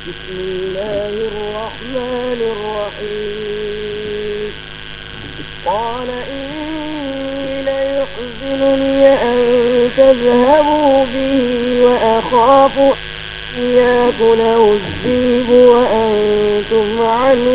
بسم الله الرحمن الرحيم قال إني ليحزنني أن تذهبوا به وأخاف أن يأكله الذئب وأنتم عنه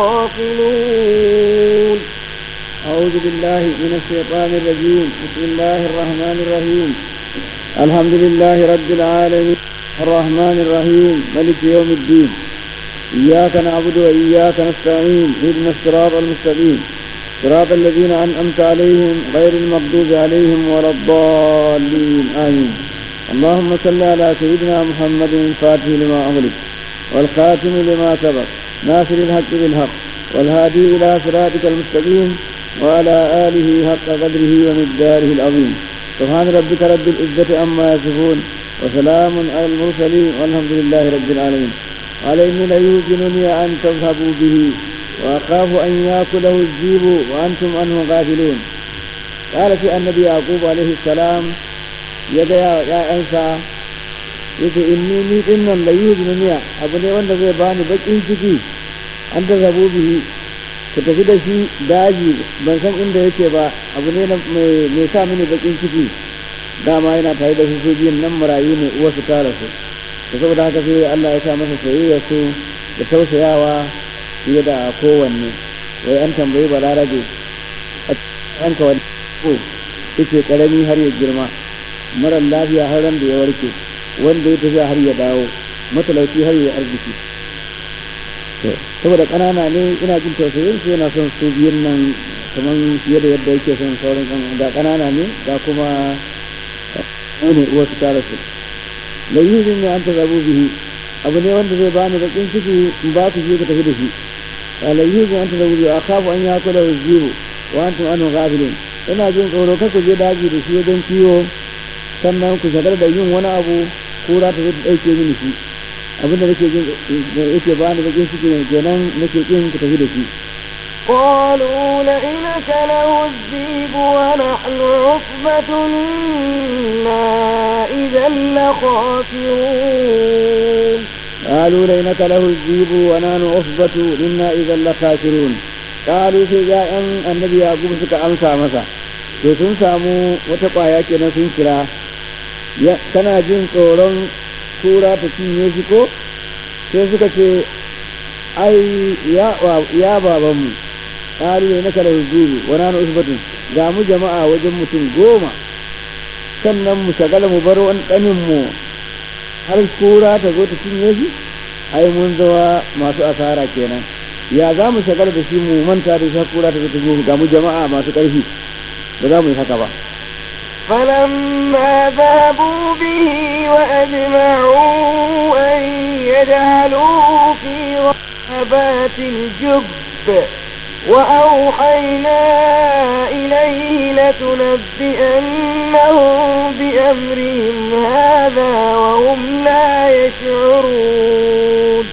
غافلون أعوذ بالله من الشيطان الرجيم بسم الله الرحمن الرحيم الحمد لله رب العالمين الرحمن الرحيم ملك يوم الدين إياك نعبد وإياك نستعين اهدنا الصراط المستقيم صراط الذين أنعمت عليهم غير المغضوب عليهم ولا الضالين آمين اللهم صل على سيدنا محمد الفاتح لما أغلق والخاتم لما سبق ناصر الحق بالحق والهادي إلى صراطك المستقيم وعلى آله حق قدره ومقداره العظيم سبحان ربك رب العزة عما يصفون وسلام على المرسلين والحمد لله رب العالمين قال إني ليوزنني أن تذهبوا به وأخاف أن يأكله الذئب وأنتم عنه غافلون قال في النبي يعقوب عليه السلام يا يا أنسى yace inni ni din nan la yuznuniya abu ne wanda zai bani bakin ciki an da zabu bihi ku tafi da shi daji ban san inda yake ba abu ne mai sa mini bakin ciki dama yana tare da su su biyun nan marayu ne uwa su tara su da saboda haka sai Allah ya sa masa soyayya su da tausayawa fiye da kowanne wai an tambayi balarabe a yanka wani ko yake karami har ya girma mara lafiya har ran da ya warke wanda ya tafiya har ya dawo matalauci har ya arziki saboda ƙanana ne ina jin tausayin su yana son su biyun nan kamar fiye da yadda yake son sauran kan da ƙanana ne da kuma ne uwa su tara su da yuzin ne an ta zabu bihi abu ne wanda zai bani bakin ciki in ba ku je ku tafi da shi la yuzin an ta zabu bihi akhafu an yakula wajibu wa antum anhu ghafilun ina jin tsoro kar ku je daji da shi wajen kiwo sannan ku shagar da yin wani abu kura ta zo ta ɗauke mini shi abin da nake jin yake ba ni bakin ciki ne kenan nake kin ku tafi da shi قالوا لئن أكله الذئب ونحن عصبة إنا إذا لخاسرون قالوا لئن أكله الذئب ونحن عصبة إنا إذا لخاسرون قالوا في جاء النبي يعقوب suka amsa masa to sun samu wata ƙwaya kenan sun kira kana jin tsoron tura ta cinye shi ko sai suka ce ai ya babanmu ƙalu ne na kala hujjuru wa nanu usbatun ga mu jama'a wajen mutum goma sannan mu shagala mu bar wani ɗanin mu har kura ta zo ta cinye shi ai mun zama masu asara kenan ya za mu shagala da shi mu manta da shi kura ta zo ta cinye shi ga mu jama'a masu ƙarfi ba za mu yi haka ba فلما ذهبوا به وأجمعوا أن يجعلوه في غابات الجب وأوحينا إليه لتنبئنهم بأمرهم هذا وهم لا يشعرون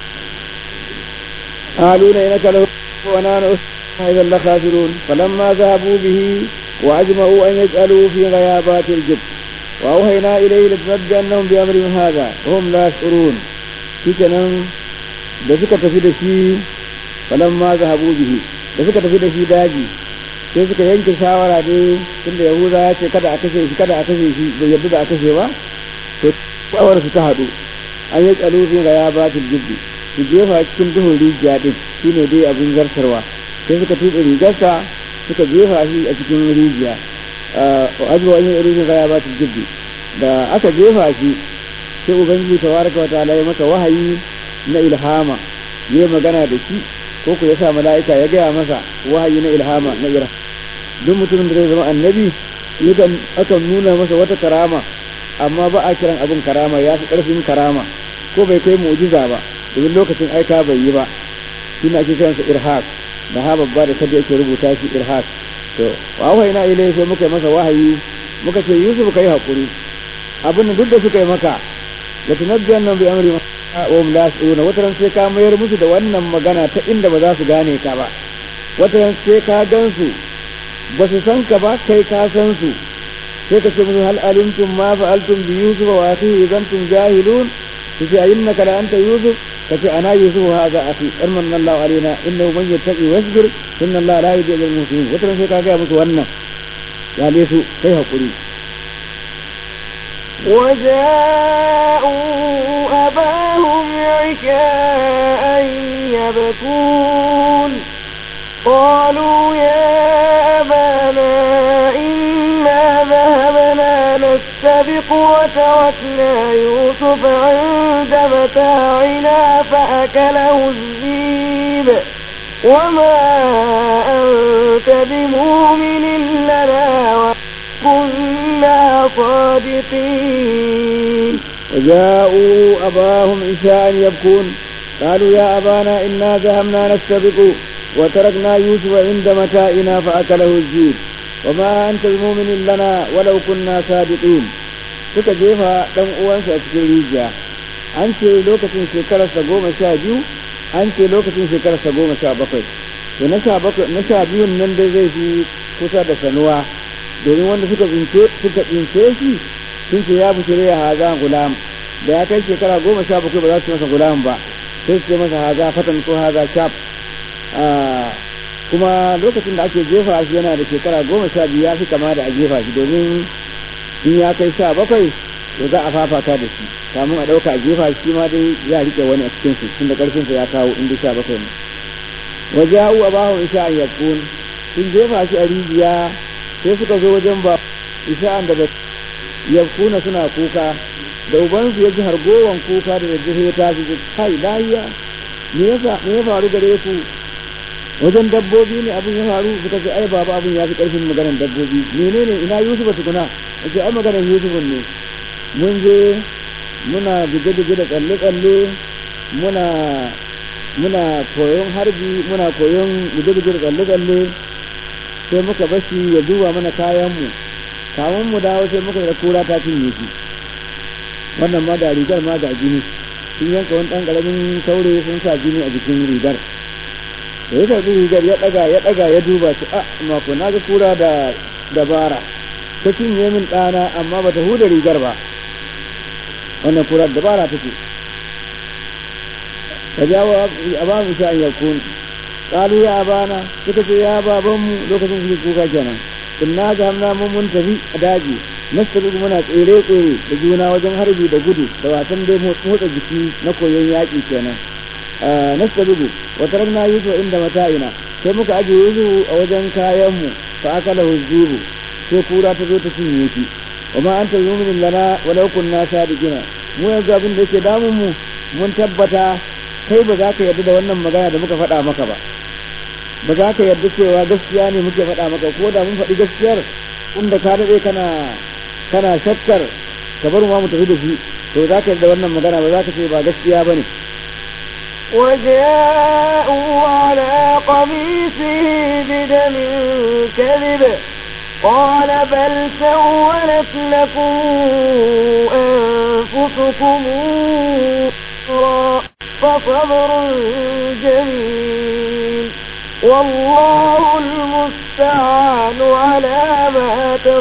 قالوا لئنك له ونحن إذا لخاسرون فلما ذهبوا به وأجمعوا أن يجعلوا في غيابات الجب وأوهينا إليه لتنبئنهم بأمرهم هذا وهم لا يشعرون shikenan da suka tafi da shi falan ma zahabu bihi da suka tafi da shi daji sai suka yanke shawara ne tunda yahuda ya ce kada a kashe shi kada a kashe shi bai yarda da a kashe ba to shawara su ta haɗu an yi tsalufin ga ya ba jibbi su jefa cikin duhun rijiya din shine dai abin zartarwa sai suka tuɓe rigarsa suka jefa shi a cikin rijiya azuwa yin irin ga ya ba jibbi da aka jefa shi sai ubangiji tabaraka wa ta'ala ya masa wahayi na ilhama ya magana da shi ko ku ya sa mala'ika ya gaya masa wahayi na ilhama na ira duk mutumin da zai zama annabi yakan akan nuna masa wata karama amma ba a kiran abin karama ya fi karfin karama ko bai kai mu'jiza ba domin lokacin aika bai yi ba shi ne ake kiransa irhaq da ha babba da kada yake rubuta shi irhaq to wa wahaina ilai sai muka yi masa wahayi muka ce yusuf kai hakuri abin da duk da suka yi maka la tunabbiyan nan bi amri wa hum la yas'uruna wataran sai ka mayar musu da wannan magana ta inda ba za su gane ka ba wataran sai ka gansu ba su san ka ba kai ka san su sai ka ce musu hal alimtum ma fa'altum bi yusuf wa akhihi idan tum jahilun su ce ayyannaka la anta yusuf kace ana yusuf hadha akhi arman Allah alaina innahu man yattaqi wasbir inna Allah la yudhi'u al-muhsinin wata sai ka ga musu wannan ya su kai hakuri وجاءوا أباهم عشاء يبكون قالوا يا أبانا إنا ذهبنا نستبق وتركنا يوسف عند متاعنا فأكله الذيب وما أنت بمؤمن لنا وكنا صادقين وجاءوا أباهم عشاء يبكون قالوا يا أبانا إنا ذهبنا نستبق وتركنا يوسف عند متاعنا فأكله الذيب وما أنت بمؤمن لنا ولو كنا صادقين suka jefa ɗan uwansa a cikin rijiya an ce lokacin shekararsa goma sha biyu an ce lokacin shekararsa goma sha bakwai to na sha bakwai na sha biyun nan dai zai fi kusa da sanuwa domin wanda suka tsince suka tsince shi sun ce ya bushire ya haza gulam da ya kai shekara goma sha bakwai ba za su masa gulam ba sai su ce masa haza fatan ko haza shaf kuma lokacin da ake jefa shi yana da shekara goma sha biyu ya fi kama da a jefa shi domin in ya kai sha bakwai to za a fafata da shi kamun a ɗauka a jefa shi ma dai ya rike wani a cikin su tunda karfin sa ya kawo inda sha bakwai ne waja'u abahu isha an yakun sun jefa shi a rijiya sai suka zo wajen ba isha'an da yakuna suna kuka da ubansu ya ji hargowan kuka da daddare ya tashi ji kai lahiya me yasa me ya faru gare ku wajen dabbobi ne abin ya faru suka ce ai baba abin ya fi karfin maganar dabbobi menene ina yusuf tukuna ce ai maganar yusuf ne mun je muna buge-buge da tsalle-tsalle muna muna koyon harbi muna koyon buge-buge da tsalle-tsalle sai muka bashi ya duba mana kayanmu kamun mu dawo sai muka da kura ta cinye shi wannan ma da rigar ma ga jini sun yanka wani ɗan ƙaramin saurayi sun sa jini a jikin rigar da ya karbi rigar ya ɗaga ya ɗaga ya duba shi a mako na ga kura da dabara ta cinye min ɗana amma bata huda rigar ba wannan kura dabara take ka jawo a ba mu sha'an yakun qalu ya abana suka ce ya babanmu lokacin suke kuka kenan inna zahamna mun mun tafi a daji nastabiqu muna tsere tsere da juna wajen harbi da gudu da wasan dai motsa jiki na koyon yaƙi kenan nastabiqu wa tarakna yusuf inda mata'ina sai muka aje yusuf a wajen kayan mu fa akala huzibu sai kura ta zo ta cinye shi wa ma anta mu'minin lana walau kunna sadiqina mu yanzu abin da yake damun mu mun tabbata kai ba za ka yarda da wannan magana da muka faɗa maka ba ba za ka yarda cewa gaskiya ne muke faɗa maka ko da mun faɗi gaskiyar inda ka daɗe kana kana shakkar ka bar mu tafi da shi to za ka yarda wannan magana ba za ka ce ba gaskiya ba ne وجاءوا على قميصه بدم كذب قال بل سولت لكم أنفسكم أمرا فصبر جميل والله المستعان على ما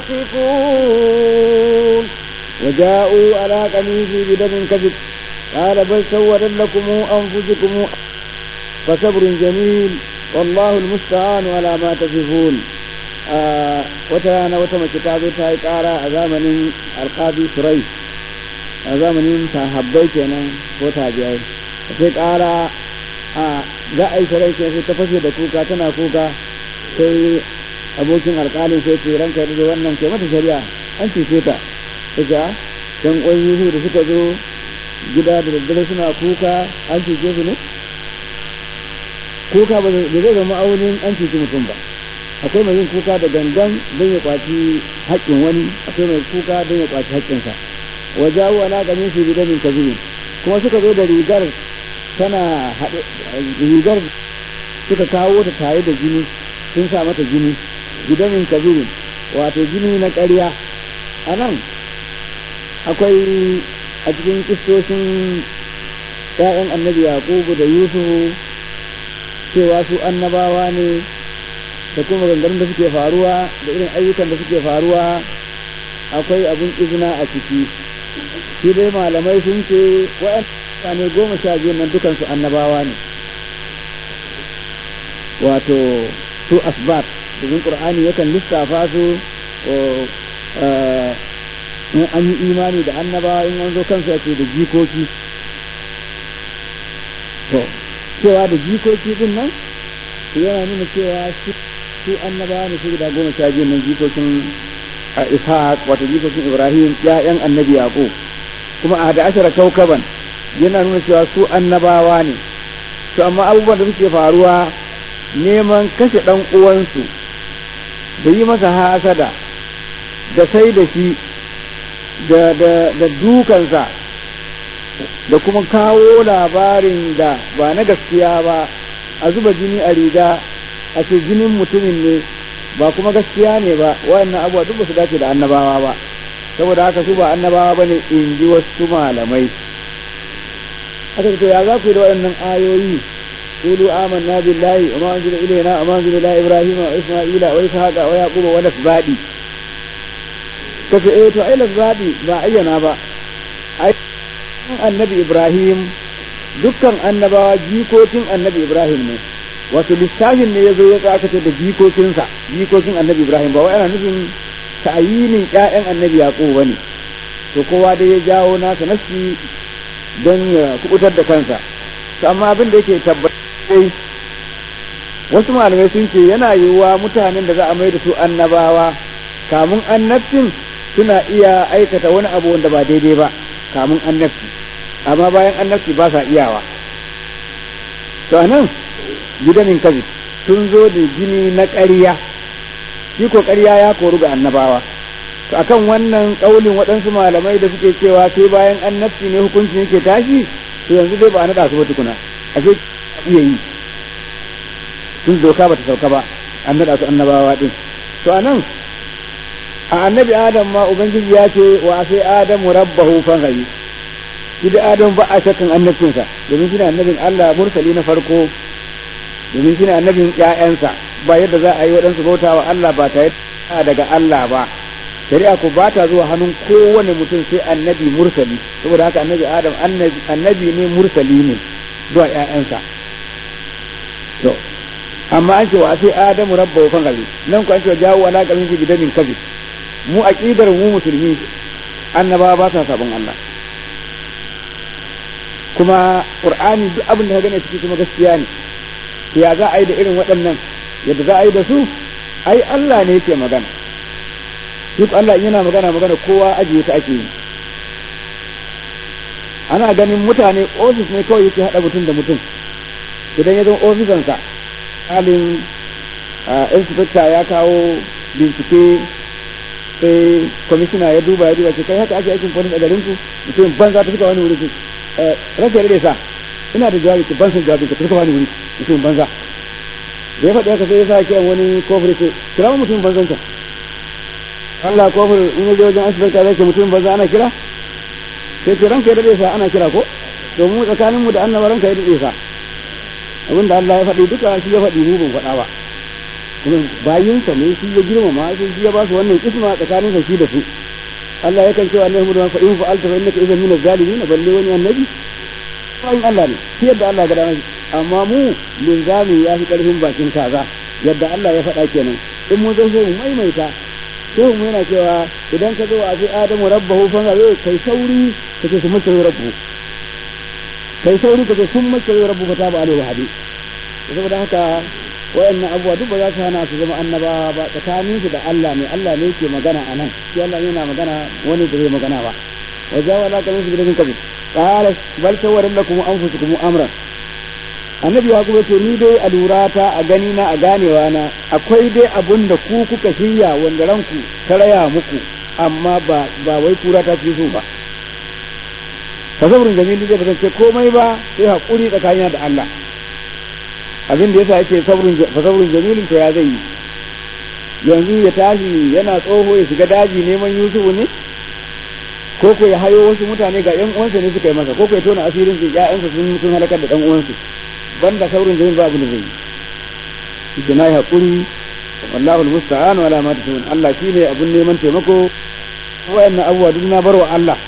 تصفون وجاءوا على قميصه بدم كذب قال بل سولت لكم أنفسكم فصبر جميل والله المستعان على ما تصفون wata rana wata mace ta zo ta yi ƙara a zamanin alƙadi surai a zamanin sahabbai kenan ko tabiyai ta sai ƙara a za a yi surai sai ta fashe da kuka tana kuka sai abokin alƙalin sai ce ranka da wannan ke mata shari'a an cece ta ta ce dan ƙwayoyi da suka zo gida da daddare suna kuka an cece su ne kuka ba zai zama aunin an cece mutum ba akwai mai yin kuka da gangan don ya kwaci haƙƙin wani akwai mai kuka don ya kwaci haƙƙinsa wa jawo ala gamin su bi damin kazirin kuma suka zo da rigar tana haɗe rigar suka kawo ta tare da jini sun sa mata jini bidamin kazirin wato jini na ƙarya a nan akwai a cikin kistoshin ‘ya'yan annabi yaƙubu da yusufu cewa su annabawa ne da kuma maganganun da suke faruwa da irin ayyukan da suke faruwa akwai abin izina a ciki shi dai malamai sun ce waɗanda goma sha biyu nan dukansu annabawa ne wato su asbat domin qur'ani yakan lissafa su in an yi imani da annabawa in an zo kansu ake da jikoki to cewa da jikoki din nan yana nuna cewa su annabawa ne su guda goma sha biyu nan jikokin ishaq wato jikokin ibrahim ya'yan annabi yaqub kuma a da ashara kaukaban yana nuna cewa su annabawa ne to amma abubuwan da suke faruwa neman kashe ɗan uwansu da yi masa hasada da sai da shi da da da dukansa da kuma kawo labarin da ba na gaskiya ba a zuba jini a riga a ce jinin mutumin ne ba kuma gaskiya ne ba wayannan abubuwa duk ba su dace da annabawa ba saboda haka su ba annabawa bane in ji wasu malamai aka to ya za ku yi da waɗannan ayoyi قولوا آمنا بالله وما أنزل إلينا وما أنزل إلى إبراهيم وإسماعيل وإسحاق ويعقوب والأسباط kace eh to ai lazzabi ba ayyana ba ai annabi Ibrahim dukkan annabawa jikokin annabi Ibrahim ne wato lissafin ne yazo ya tsaka da jikokinsa jikokin annabi Ibrahim ba wai ana nufin ta'ayinin ƴaƴan annabi Yaqub bane to kowa da ya jawo nasa nafsi don ya kubutar da kansa to amma abin da yake tabbatai wasu malamai sun ce yana yiwuwa mutanen da za a mai da su annabawa kamun annabcin suna iya aikata wani abu wanda ba daidai ba kamun annabci amma bayan annabci ba sa iyawa to anan gidanin kazi sun zo da jini na ƙarya shi ko ƙarya ya koru ga annabawa to akan wannan ƙaulin waɗansu malamai da suke cewa sai bayan annabci ne hukuncin yake tashi to yanzu dai ba a naɗa su ba tukuna ashe iya yi tun doka ba ta sauka ba an naɗa su annabawa ɗin to anan a annabi adam ma ubangiji ya ce wa sai adamu rabbahu fangayi shi da adam ba a shakkan annabcinsa domin shi ne annabin Allah mursali na farko domin shi ne annabin ƴaƴansa ba yadda za a yi waɗansu bauta wa Allah ba tare daga Allah ba shari'a ko ba ta zuwa hannun kowane mutum sai annabi mursali saboda haka annabi adam annabi ne mursali ne zuwa ƴaƴansa to amma an ce wa sai adamu rabbahu fangayi nan ko an ce wa jawo ala kamin fi bidamin kazi mu aqidar mu musulmi annabawa ba sa sabon Allah kuma qur'ani duk abin da ka gane ciki kuma gaskiya ne ya za a yi da irin waɗannan yadda za a yi da su ai Allah ne yake magana shi Allah yana magana magana kowa ajiye ta ake yi ana ganin mutane ofis ne kawai yake haɗa mutum da mutum idan ya zama ofisansa halin inspector ya kawo bincike sai kwamishina ya duba ya duba ce kai haka ake aikin police a garin ku mutum banza ta fita wani wuri ce rasa ya sa ina da jawabi ki ban san jawabi ka fita wani wuri mutum banza da ya faɗi haka sai ya sa kiran wani kofar ce kira mu mutum banzan ka Allah kofar in ya je wajen asibiti zai ce mutum banza ana kira sai ce ranka ya dade sa ana kira ko to mu tsakanin mu da annaba ranka ya dade sa abinda Allah ya faɗi duka shi ya faɗi mu ban faɗa ba bayinsa ne shi ya girmama sai shi ya ba su wannan isma tsakanin shi da su Allah yakan cewa annabi mu da fa in fa'alta fa innaka idan min az-zalimin balle wani annabi bayin Allah ne shi yadda Allah ga dama amma mu linzami ya fi karfin bakin kaza yadda Allah ya faɗa kenan in mun zo sai mu maimaita sai mu yana cewa idan ka zo a sai Adamu rabbahu fa ga kai sauri kace su mace rabbu kai sauri kace sun mace rabbu fa ta ba alaihi hadi saboda haka wayannan abubuwa duk ba za su hana su zama annabawa ba tsakanin su da Allah ne Allah ne yake magana a nan shi Allah yana magana wani da zai magana ba wa jawa la kamin su gidan kabi qala bal sawarin lakum anfusukum amran annabi ya kuma ce ni dai a lurata a gani na a ganewa na akwai dai abun da ku kuka shirya wanda ranku ta raya muku amma ba ba wai kura ta fi so ba tasawurin jamili zai ba ce komai ba sai hakuri tsakanina da Allah abin da yasa yake sabrin jamilin to ya zai yi yanzu ya tashi yana tsoho ya shiga daji neman yusufu ne ko ko ya hayo wasu mutane ga yan uwansa ne suka yi masa ko ko ya tona asirin su ƴaƴansa sun sun halakar da dan uwansu banda sabrin jamil ba abin da zai yi shi na yi hakuri wallahu almusta'an wala ma tasawun Allah shine abun neman taimako wayannan abubuwa duk na barwa Allah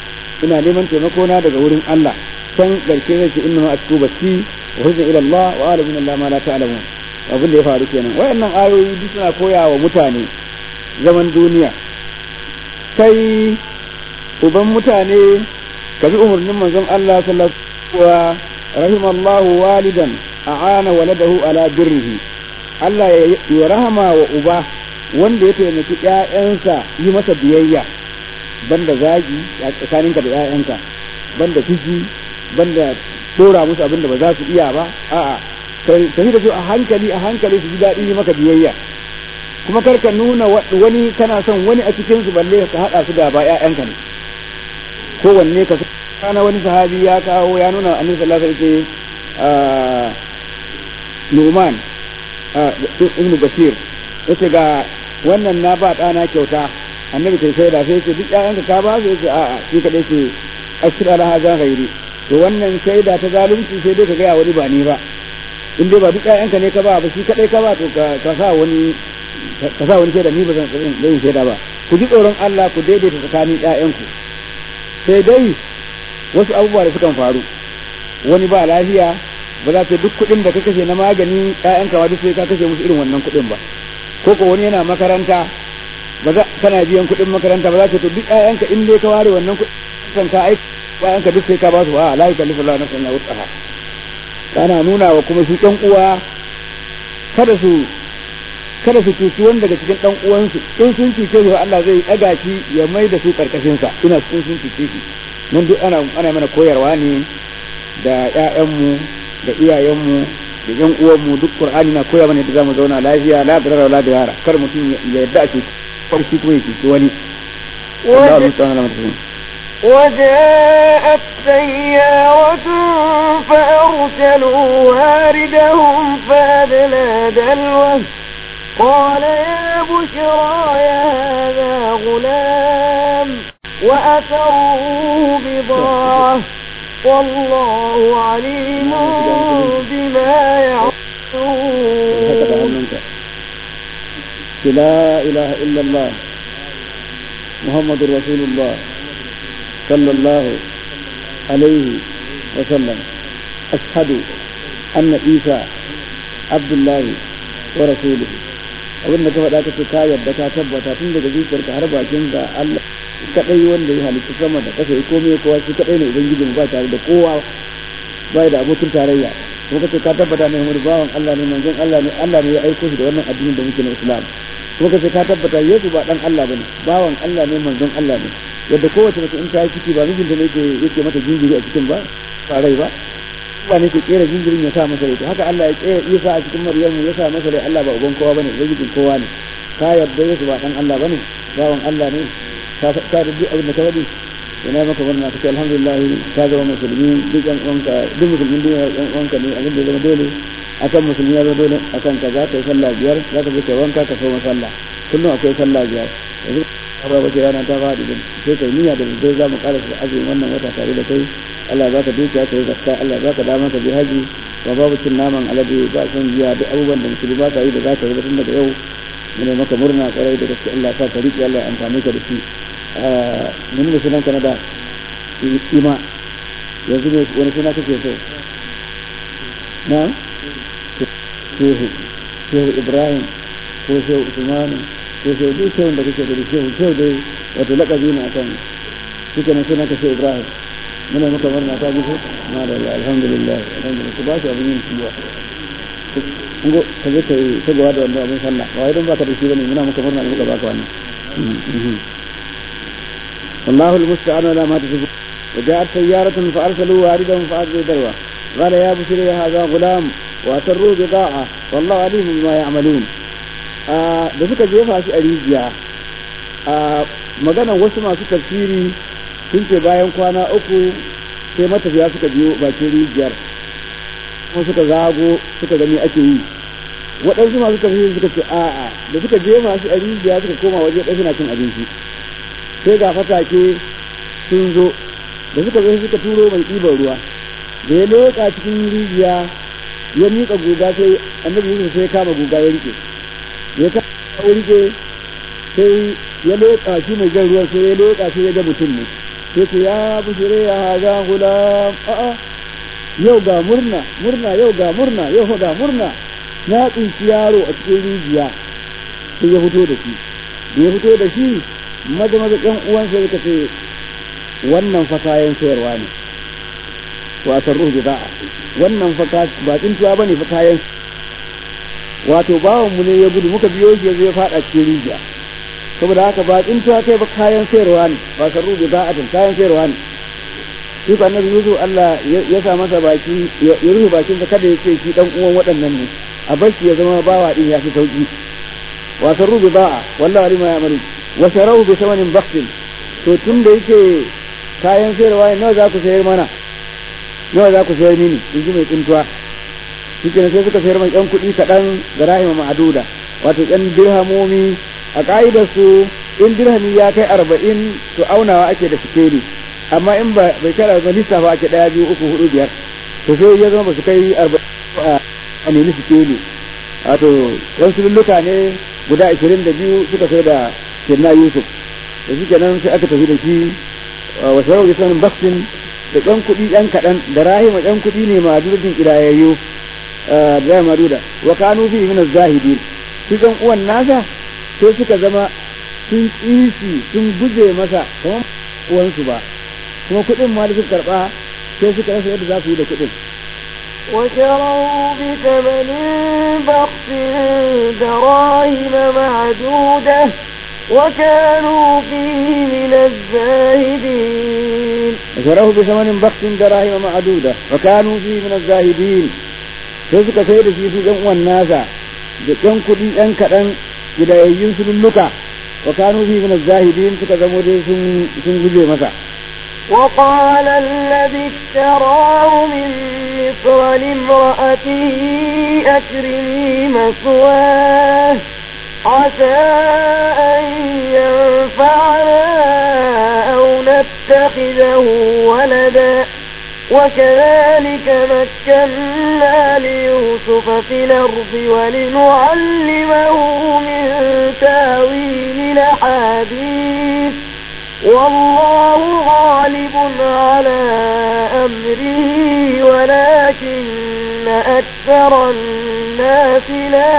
ina neman taimako na daga wurin Allah can garke zai ce inna ma asku basi wa huzna ila Allah wa ala min Allah ma la ta'lamun abin da ya faru kenan wayannan ayoyi duk suna koya wa mutane zaman duniya kai uban mutane ka bi umarnin manzon Allah sallallahu alaihi wa rahimallahu walidan a'ana waladahu ala birrihi Allah ya rahama wa uba wanda ya taimaki ƴaƴansa yi masa biyayya banda zagi a tsakaninka da ƴaƴanka banda fushi banda tora musu abin da ba za su iya ba a'a tafi da su a hankali a hankali su ji daɗi yi maka biyayya kuma kar ka nuna wani kana son wani a cikin su balle ka haɗa su gaba ƴaƴanka ne kowanne ka kana wani sahabi ya kawo ya nuna annabi sallallahu alaihi wasallam Numan ibn Bashir yace ga wannan na ba ɗana kyauta annabi kai sai da sai ce duk ƴaƴanka ka ba su yace a'a shi kadai ce ashir ala hadha ghairi to wannan shaida ta zalunci sai dai ka ga wani ba ni ba in dai ba duk ƴaƴanka ne ka ba ba shi kadai ka ba to ka sa wani ka sa wani shaida ni ba zan yin shaida ba ku ji tsoron Allah ku daidaita tsakanin ƴaƴanku sai dai wasu abubuwa da sukan faru wani ba lafiya ba za ta duk kuɗin da ka kashe na magani ƴaƴanka ma duk sai ka kashe musu irin wannan kuɗin ba ko ko wani yana makaranta ba za kana biyan kuɗin makaranta ba za ka to duk ƴaƴanka in dai ka ware wannan kuɗin ka aiki ƴaƴanka duk sai ka ba su a la yukallifu Allahu nafsan illa wus'aha kana nuna wa kuma su ƴan uwa kada su kada su cuci wani daga cikin ɗan uwansu in sun cuce shi Allah zai ɗaga shi ya mai da su karkashin sa ina sun sun cuce shi mun duk ana ana mana koyarwa ne da ƴaƴanmu da iyayenmu da ƴan uwanmu duk Qur'ani na koya mana yadda zamu zauna lafiya la darara la dirara kar mutum ya yadda a cuci farki kuma ya cuci wani وجاءت سيارة فأرسلوا واردهم فأدلى دلوه قال يا بشرى يا هذا غلام وأثروه بضاعة والله عليم بما يعملون لا إله إلا الله محمد رسول الله صلى الله عليه وسلم أشهد أن عيسى عبد الله ورسوله abin da ka faɗa ka ce ka yarda ka tabbata tun daga zuciyarka har bakin ka Allah kadai wanda ya halitta sama da ƙasa ya komai kowa shi kadai ne ubangijin ba tare da kowa ba da abokin tarayya kuma kace ka tabbata ne Muhammadu bawan Allah ne manzon Allah ne Allah ne ya aiko shi da wannan addinin da muke na Islam kuma kace ka tabbata Yesu ba dan Allah bane bawan Allah ne manzon Allah ne yadda kowace mace in ta yi ciki ba mijinta ne yake yake mata jinjiri a cikin ba ba rai ba Allah ne ke kera jinjirin ya sa masa rai to haka Allah ya kera Isa a cikin Maryamu ya sa masa rai Allah ba uban kowa bane ubangijin kowa ne ka yarda Yesu ba dan Allah bane bawan Allah ne ka ka da duk abin da ka wadi ina maka murna kace alhamdulillah ka zama musulmi duk yan uwanka duk musulmin duniya yan uwanka ne abin da ya zama dole akan musulmi ya zama dole akan ka za ka yi sallah biyar za ka je ka wanka ka so sallah kullum akwai sallah biyar yanzu ba wace rana ta faɗi da sai kai niyya da zai za mu ƙara su azumin wannan wata tare da kai Allah za ka dukiya ka yi zakka Allah za ka dama ka bi haji ba babu cin naman alade ba son jiya duk abubuwan da musulmi ba ka yi da za ka yi tun daga yau mu ne maka murna kwarai da gaske Allah sa ka riƙe Allah ya amfani ka da shi mun ne sunan ka na da ima yanzu ne wani suna kake so na shehu shehu ibrahim ko shehu usmanu ko shehu duk shehun da kake da shehu shehu dai wato lakabi ne akan suke nan suna ka shehu ibrahim muna muka murna ta jiso ma da Allah alhamdulillah alhamdulillah ku ba shi abin yin ciwa ngo ka je kai ta gawa da wannan abin sallah ba wai don baka da shi bane muna muka murna muka baka wannan والله المستعان على ما تصفون وجاءت سيارة فأرسلوا واردهم فأدلوا دلوه قال يا بشري هذا غلام وأسروا بضاعة والله عليم بما يعملون da suka jefa shi a rijiya a maganan wasu masu tafsiri sun ce bayan kwana uku sai matafiya suka biyo bakin rijiyar kuma suka zago suka gani ake yi waɗansu masu tafsiri suka ce a'a da suka jefa shi a rijiya suka koma waje ɗaya suna cin abinci sai ga fatake sun zo da suka zo suka turo mai ɗiban ruwa da ya leƙa cikin rijiya ya miƙa guga sai annabi Yusuf sai ya kama guga ya rike ya kama rike sai ya leƙa shi mai jan ruwan sai ya leƙa sai ya ga mutum ne sai ce ya bushire ya haza gulam a'a yau ga murna murna yau ga murna yau ga murna na tsinci yaro a cikin rijiya sai ya fito da shi da ya fito da shi maza maza ƴan uwansa suka ce wannan fa kayan sayarwa ne wasan ruhu bida'a wannan fa ba tsintuwa bane fa kayan wato bawan mu ne ya gudu muka biyo shi ya fada cikin rijiya saboda haka ba tsintuwa kai ba kayan sayarwa ne ba san ruhu bida'atin kayan sayarwa ne shi ko annabi Yusuf Allah ya sa masa baki ya rufe bakin sa kada ya ce shi dan uwan waɗannan ne a bar shi ya zama bawa din ya fi sauki wa san ruhu bida'a wallahi alima ya amari wa sharahu bi thamanin bakhsin to tun da yake kayan sayarwa ne nawa za ku sayar mana nawa za ku sayar mini in ji mai tsintuwa shi sai suka sayar mai yan kuɗi kaɗan da rahima ma'aduda wato yan dirhamomi a ƙa'idar su in dirhami ya kai arba'in to aunawa ake da sikeli amma in ba bai kai arba'in lissafa ake ɗaya biyu uku hudu biyar to sai ya zama ba su kai arba'in a nemi sikeli wato yan sululluka ne guda ashirin da biyu suka sai da kirna yusuf da shi kenan sai aka tafi da shi wasu rau da sanin baksin da ƴan kuɗi ƴan kaɗan da rahima ƴan kuɗi ne ma dudin ƙidayayyu da maduda wa kanu fi min zahidin su ɗan uwan nasa sai suka zama sun kisi sun guje masa kamar uwansu ba kuma kuɗin ma da suka karɓa sai suka rasa yadda za su yi da kuɗin وشروا بثمن بخس دراهم معدودة وكانوا فيه من الزاهدين وشروه بثمن بخس دراهم معدودة وكانوا فيه من الزاهدين sai suka sai da shi su ɗan uwan nasa da ɗan kuɗi ɗan kaɗan gidayayyun su lulluka wa kanu fi min zahidin suka zamo dai sun sun guje masa وقال الذي اشتراه من مصر لامرأته أكرمي مثواه عسى أن ينفعنا أو نتخذه ولدا وكذلك مكنا ليوسف في الأرض ولنعلمه من تاويل الأحاديث والله غالب على أمره ولكن أكثر الناس لا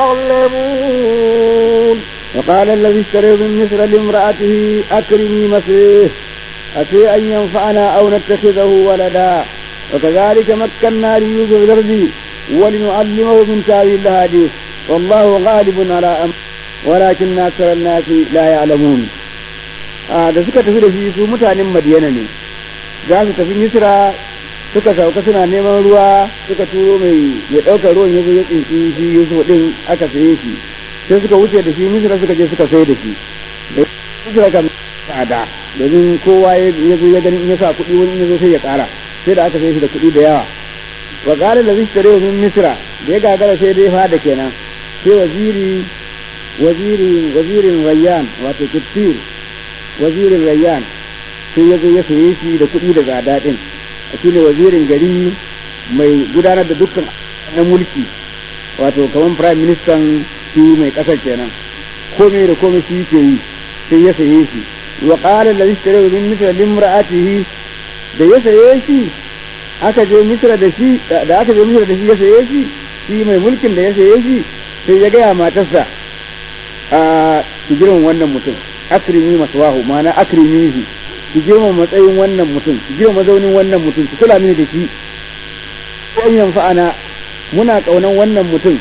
يعلمون وقال الذي اشتريه من مصر لامرأته أكرمي مثله أتي أن ينفعنا أو نتخذه ولدا وكذلك مكنا ليوسف في الأرض ولنعلمه من تاويل الأحاديث والله غالب على أمره ولكن أكثر الناس لا يعلمون da suka tafi da shi su mutanen madiyana ne za su tafi misra suka sauka suna neman ruwa suka turo mai ya ɗaukar ruwan ya zo ya tsinci shi yusuf din aka saye shi sai suka wuce da shi misra suka je suka sai da shi da misra kam tsada domin kowa ya zo ya gani in ya sa kuɗi wani ya zo sai ya ƙara sai da aka sai shi da kuɗi da yawa wa qala allazi ishtarahu min misra da ya gagara sai dai fada kenan sai waziri waziri wazirin rayyan wato kittir wazirin rayyan sai ya zo ya saye shi da kuɗi da tsada ɗin shi ne wazirin gari mai gudanar da dukkan na mulki wato kamar prime minister shi mai ƙasar kenan komai da komai shi ke yi sai ya saye shi wa qala allazi ishtarahu min misra limra'atihi da ya saye shi aka je misra da shi da aka je misra da shi ya saye shi shi mai mulkin da ya saye shi sai ya gaya matarsa a ki girman wannan mutum akrimi maswahu ma'ana akrimihi ki girma matsayin wannan mutum ki girma mazaunin wannan mutum ki kula mini da shi in yanfa'ana muna kaunan wannan mutum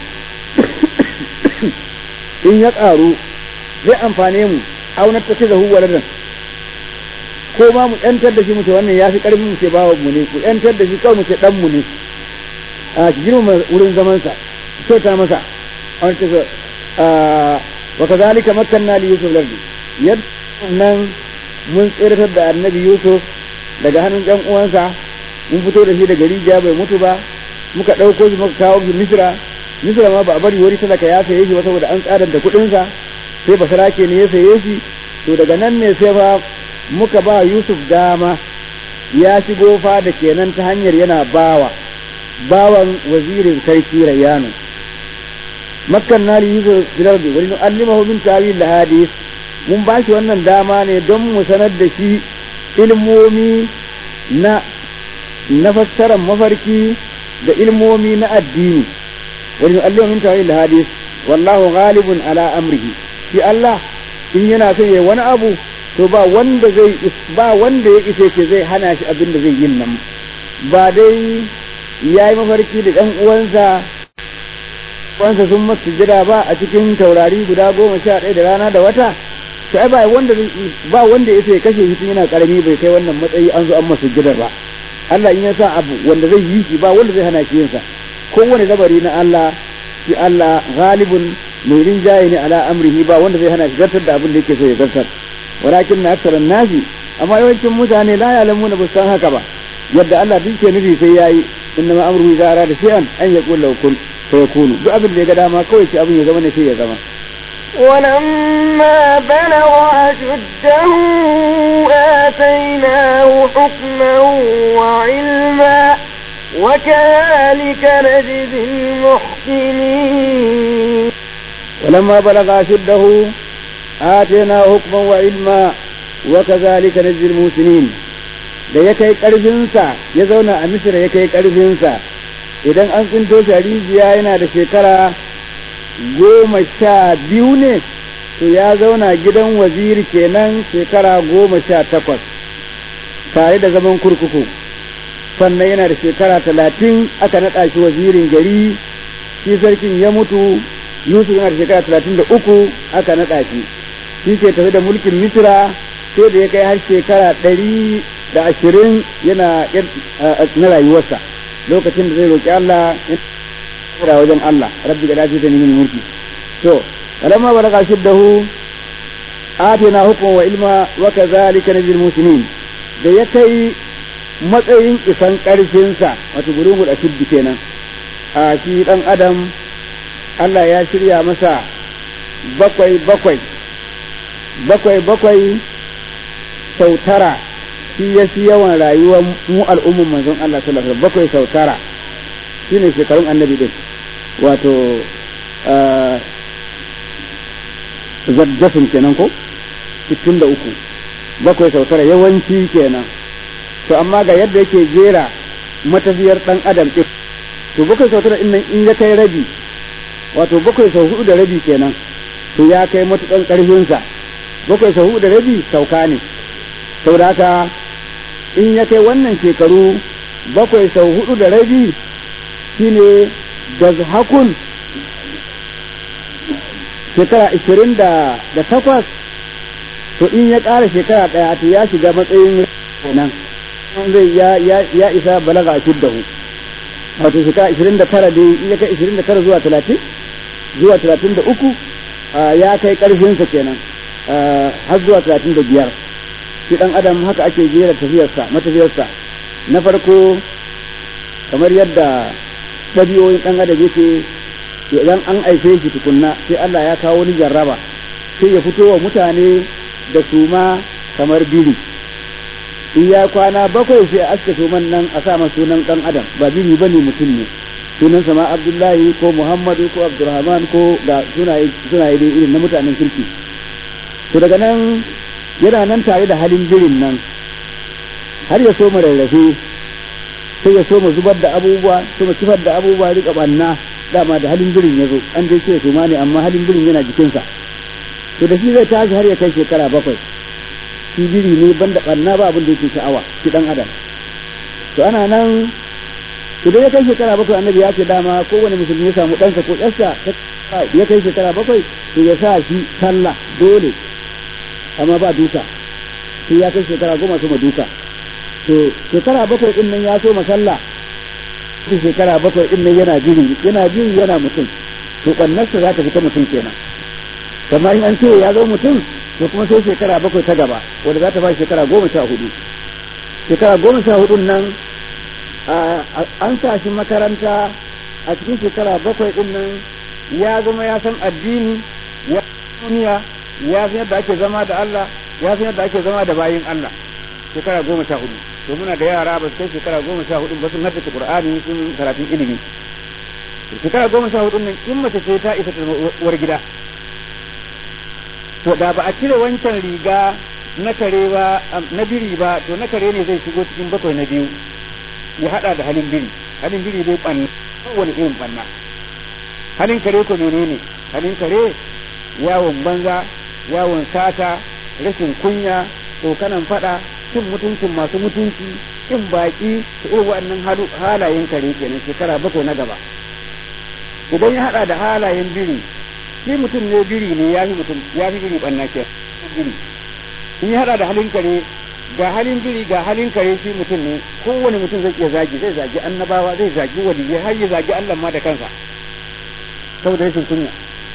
in ya ƙaru zai amfane mu aunar ta da huwa ladan ko ma mu yantar da shi mu ce wannan ya fi ƙarfin mu ce bawa mu ne mu yantar da shi kawai mu ce dan mu ne a ki girma wurin zaman sa ki kyauta masa an ce wa kazalika makkanna li yusuf lardi yadda nan mun tsiratar da annabi yusuf daga hannun ɗan uwansa mun fito da shi daga rijiya bai mutu ba muka ɗauko shi muka kawo shi misra misra ma ba a bari wani talaka ya saye shi ba saboda an tsadar da kuɗinsa sai basarake ne ya saye shi to daga nan ne sai fa muka ba yusuf dama ya shigo fa da kenan ta hanyar yana bawa bawan wazirin sarki rayyanu makkan nari yusuf filardi wani nu'allimahu min tawil hadith mun ba shi wannan dama ne don mu sanar da shi ilmomi na na fassarar mafarki da ilmomi na addini wani Allah min tawil hadis wallahu ghalibun ala amrihi shi Allah in yana son yayi wani abu to ba wanda zai ba wanda ya isa ce zai hana shi abin da zai yin nan ba dai yayi mafarki da ɗan uwansa uwansa sun masu jira ba a cikin taurari guda goma sha ɗaya da rana da wata sai ba wanda ba wanda ya sai kashe shi yana karami bai kai wannan matsayi an zo an masa jidar ba Allah in ya sa abu wanda zai yi shi ba wanda zai hana shi yin sa kowane labari na Allah shi Allah ghalibun mai rinjaye ne ala amrihi ba wanda zai hana shi zartar da abin da yake so ya zartar walakin na aksaran nasi amma yawancin mutane la ya'lamuna ba san haka ba yadda Allah duk ke nufi sai yayi inna ma amruhu idza arada shay'an an yaqul lahu kun fayakunu duk abin da ya ga dama kawai shi abin ya zama ne sai ya zama ولما بلغ أشده آتيناه حكما وعلما وكذلك نجزي المحسنين ولما بلغ أشده آتيناه حكما وعلما وكذلك نجزي المحسنين da ya kai ƙarfinsa ya zauna a misira ya kai ƙarfinsa idan an tsinto shi a rijiya yana da shekara goma sha biyu ne to ya zauna gidan waziri kenan shekara goma sha takwas tare da zaman kurkuku sannan yana da shekara talatin aka naɗa shi wazirin gari shi sarkin ya mutu yusuf yana da shekara talatin da uku aka naɗa shi shi ke tafi da mulkin misira sai da ya kai har shekara ɗari da ashirin yana na rayuwarsa lokacin da zai roƙi Allah kira wajen Allah rabbi ga dace da min mulki to alamma balaga shiddahu atina hukma wa ilma wa kadhalika najil muslimin da ya kai matsayin isan karfin sa wato gurumul ashiddi kenan a shi dan adam Allah ya shirya masa bakwai bakwai bakwai bakwai sau tara shi ya fi yawan rayuwar mu al'umman manzon Allah sallallahu alaihi wasallam bakwai sau tara shine shekarun annabi din wato zaddasin kenan ko sittin da uku bakwai sau tara yawanci kenan to amma ga yadda yake jera matafiyar dan adam ɗin to bakwai sau tara nan in ya kai rabi wato bakwai sau hudu da rabi kenan to ya kai matukan ƙarfinsa bakwai sau hudu da rabi sauka ne saboda haka in ya kai wannan shekaru bakwai sau hudu da rabi shine hakun shekara ishirin da takwas to in ya ƙara shekara ɗaya to ya shiga matsayin kenan zai ya isa balaga a shiddahu wato shekara ishirin da tara dai in ya kai ishirin da tara zuwa talatin zuwa talatin da uku ya kai ƙarfinsa kenan har zuwa talatin da biyar shi ɗan adam haka ake jera tafiyarsa matafiyarsa na farko kamar yadda ɗabi'o'in ɗan adam yake idan an aife shi tukunna sai Allah ya kawo ni jarraba sai ya fito wa mutane da suma kamar biri in ya kwana bakwai sai aska suman nan a sa sunan ɗan adam ba biri ba ne mutum ne sunan sama abdullahi ko muhammadu ko abdurrahman ko ga sunaye sunaye dai irin na mutanen kirki to daga nan yana nan tare da halin birin nan har ya so rarrafe sai ya so mu zubar da abubuwa so mu kifar da abubuwa rika banna dama da halin birin ya zo an dai ce su ne amma halin birin yana jikinsa to da shi zai tashi har ya kai shekara bakwai shi biri ne banda banna ba abin da yake sha'awa shi dan adam to ana nan idan ya kai shekara bakwai annabi ya ce dama kowane musulmi ya samu ɗansa ko ƴarsa ya kai shekara bakwai to ya sa shi sallah dole amma ba duka sai ya kai shekara goma sama duka to shekara bakwai din nan ya so masalla shi shekara bakwai din nan yana jiri yana jiri yana mutum to kannarsa za ta fita mutum kenan kamar in an ce ya zo mutum to kuma sai shekara bakwai ta gaba wanda za ta ba shekara goma sha hudu shekara goma sha hudun nan an sa shi makaranta a cikin shekara bakwai din nan ya zama ya san addini ya duniya ya san yadda ake zama da Allah ya san yadda ake zama da bayin Allah shekara goma sha hudu to muna da yara ba su kai shekara goma sha hudu ba sun haddace Qur'ani sun karatun ilimi shekara goma sha hudu nan in mace ce ta isa ta uwar gida to da ba a cire wancan riga na kare ba na biri ba to na kare ne zai shigo cikin bakwai na biyu ya hada da halin biri halin biri dai banna kowane irin banna halin kare ko menene halin kare yawon banza yawon sata rashin kunya tsokanan fada cin mutuncin masu mutunci cin baki da irin waɗannan halayen kare kenan shekara bakwai na gaba idan ya hada da halayen biri shi mutum ne biri ne ya fi mutum ya fi biri banna ke biri in ya hada da halin kare ga halin biri ga halin kare shi mutum ne kowane mutum zai iya zagi zai zagi annabawa zai zagi waliyai har ya zagi Allah ma da kansa saboda rashin kunya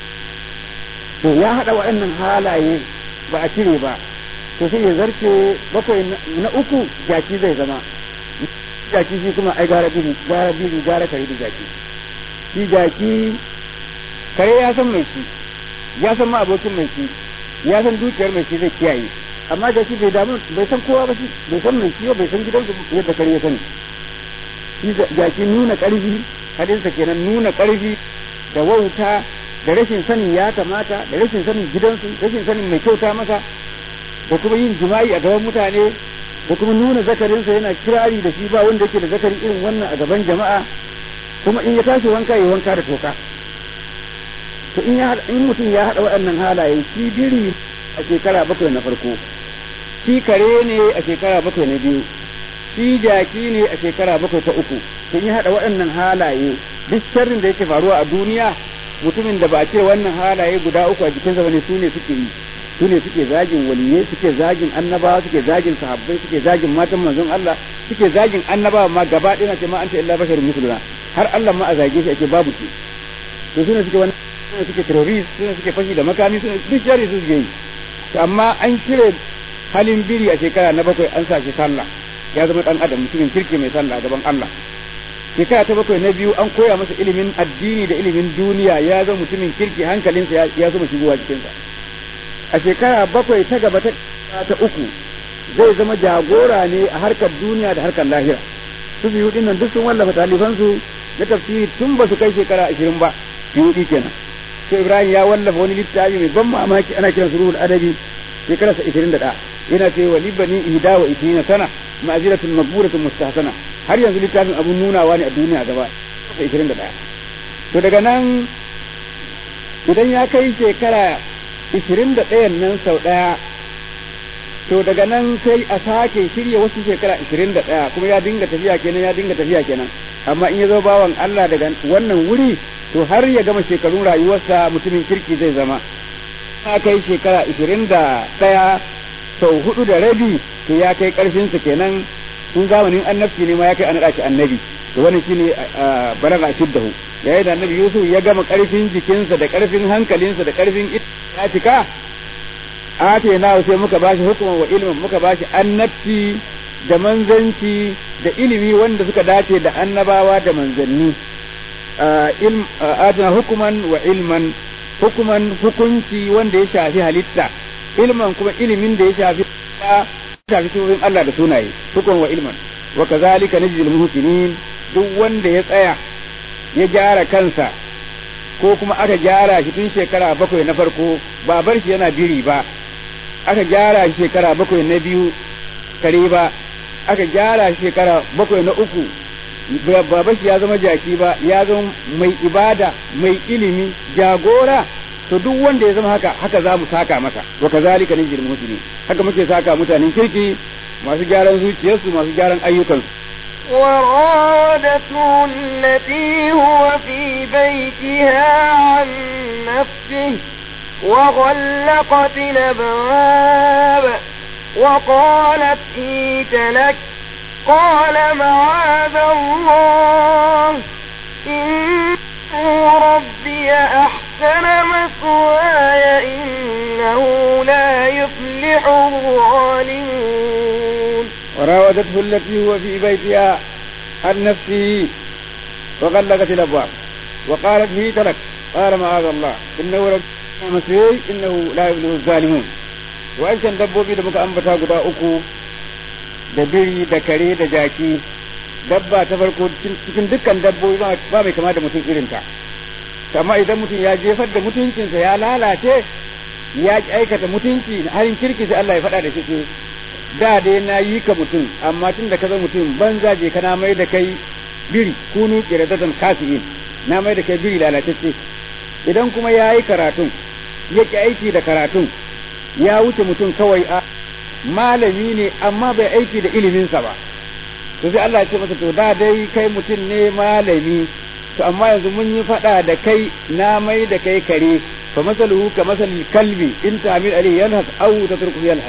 to ya hada waɗannan halaye ba a cire ba to sai ya zarce bakwai na uku jaki zai zama jaki shi kuma ai gara biri gara biri gara kare da jaki shi jaki kare ya san mai shi ya san ma abokin mai shi ya san dukiyar mai shi zai kiyaye amma jaki bai damu bai san kowa ba shi bai san mai shi ba bai san gidansu yadda kare ya sani shi jaki nuna karfi hadinsa kenan nuna karfi da wauta da rashin sanin ya kamata da rashin sanin gidansu rashin sanin mai kyauta masa da kuma yin jima'i a gaban mutane da kuma nuna zakarinsa yana kirari da shi ba wanda yake da zakari irin wannan a gaban jama'a kuma in ya tashi wanka ya wanka da toka to in ya in mutum ya haɗa waɗannan halaye shi biri a shekara bakwai na farko shi kare ne a shekara bakwai na biyu shi jaki ne a shekara bakwai ta uku to in ya haɗa waɗannan halaye duk sharrin da yake faruwa a duniya mutumin da ba a cire wannan halaye guda uku a jikinsa bane su ne suke yi su ne suke zagin waliyai suke zagin annabawa suke zagin sahabbai suke zagin matan manzon Allah suke zagin annabawa ma gaba ɗaya na ce ma anta illa basharun misluna har Allah ma a zage shi ake babu shi to su ne suke wannan su ne suke terrorist su ne suke fashi da makami su ne duk shari su suke yi to amma an cire halin biri a shekara na bakwai an sa shi sallah ya zama dan adam mutumin kirki mai sallah gaban Allah shekara ta bakwai na biyu an koya masa ilimin addini da ilimin duniya ya zama mutumin kirki hankalinsa ya zama shigowa cikinsa a shekara bakwai ta gaba ta ta uku zai zama jagora ne a harkar duniya da harkar lahira su biyu din nan duk sun wallafa talibansu na tafsiri tun ba su kai shekara ashirin ba biyu kenan sai ibrahim ya wallafa wani littafi mai ban mamaki ana kiran su ruhul adabi shekararsa ishirin da ɗaya yana ce wa libani ihda wa ishirina sana ma'aziratun maqburatun mustahsana har yanzu littafin abun nunawa ne a duniya gaba ishirin da ɗaya to daga nan idan ya kai shekara ishirin da ɗayan nan sau ɗaya to daga nan sai a sake shirya wasu shekara ishirin da ɗaya kuma ya dinga tafiya kenan ya dinga tafiya kenan amma in ya zo bawan Allah daga wannan wuri to har ya gama shekarun rayuwarsa mutumin kirki zai zama ya kai shekara ishirin da ɗaya sau hudu da rabi to ya kai ƙarfinsa kenan in zamanin annabci ne ma ya kai an shi annabi to wannan shine balaga shiddahu yayin da annabi Yusuf ya gama ƙarfin jikinsa da ƙarfin hankalinsa da ƙarfin ya cika ate na sai muka bashi hukuma wa ilmin muka bashi annabci da manzanci da ilimi wanda suka dace da annabawa da manzanni ilm atana hukuman wa ilman hukuman hukunci wanda ya shafi halitta ilman kuma ilimin da ya shafi ya shafi sifofin Allah da sunaye hukuman wa ilman wa kazalika najzil muhsinin duk wanda ya tsaya ya gyara kansa ko kuma aka gyara shi tun shekara bakwai na farko ba bar shi yana biri ba aka gyara shi shekara bakwai na biyu kare ba aka gyara shi shekara bakwai na uku ba bar shi ya zama jaki ba ya zama mai ibada mai ilimi jagora to duk wanda ya zama haka haka za mu saka masa wa kazalika najil muslimin haka muke saka mutanen kirki masu gyaran zuciyarsu masu gyaran ayyukansu وراودته التي هو في بيتها عن نفسه وغلقت الأبواب وقالت هيت لك قال معاذ الله إنه ربي أحسن مثواي إنه لا يفلح الظالمون وراودته التي هو في بيتها عن نفسه وغلقت الابواب وقالت هيت لك قال معاذ الله انه رب مسيح انه لا يبلغ الظالمون وانشان dabbobi da muka ambata guda uku da biri da kare da jaki dabba ta farko cikin dukkan dabbobi ba mai kama da mutum irinta amma idan mutum ya jefar da mutuncinsa ya lalace ya ki aikata mutunci halin kirki sai Allah ya faɗa da shi ce da dai na yi ka mutum amma tun da ka zama mutum banza je kana mai da kai biri kunu kiradatan kasiin na mai da kai biri lalatacce idan kuma ya yi karatun ya ki aiki da karatun ya wuce mutum kawai a malami ne amma bai aiki da iliminsa ba to sai Allah ya ce masa to da dai kai mutum ne malami to amma yanzu mun yi faɗa da kai na mai da kai kare fa masaluhu ka masalil kalbi in ta'mil alayhi yalhas aw tatruku yalhas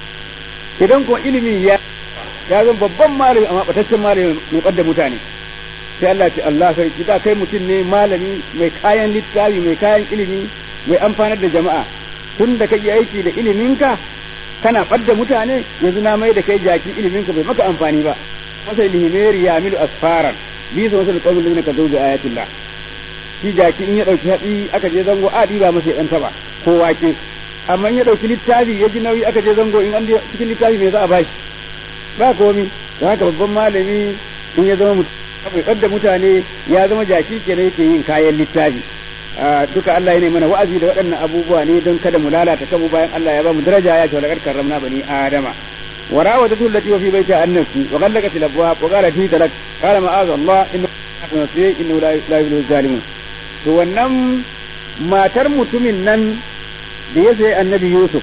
idan kuma ilimi ya ya zan babban malami amma bataccen malami mai ɓadda mutane sai Allah ce Allah sarki da kai mutum ne malami mai kayan littafi mai kayan ilimi mai amfanar da jama'a tun da kake aiki da iliminka kana ɓadda mutane yanzu na mai da kai jaki iliminka bai maka amfani ba masa ilhimeri ya milu asfaran bi sa wasu alƙawmin da ka zo da ayatillah shi jaki in ya ɗauki hatsi aka je zango a ɗiba masa ya ɗan taɓa ko wake amma in ya ɗauki littafi ya ji nauyi aka je zango in an cikin littafi me za a bashi ba komi da haka babban malami in ya zama mutum bai ɓadda mutane ya zama jaki kenan yake yin kayan littafi duka Allah ya mana wa'azi da waɗannan abubuwa ne don kada mu lalata kanmu bayan Allah ya ba mu daraja ya ce laqad karramna bani adama wa rawadatu allati wa fi baita an-nafsi wa ghallaqat al-abwab wa qalat hi talak qala ma'az Allah inna nasiy innahu la yuhibbu zalimun to wannan matar mutumin nan da ya sayi annabi Yusuf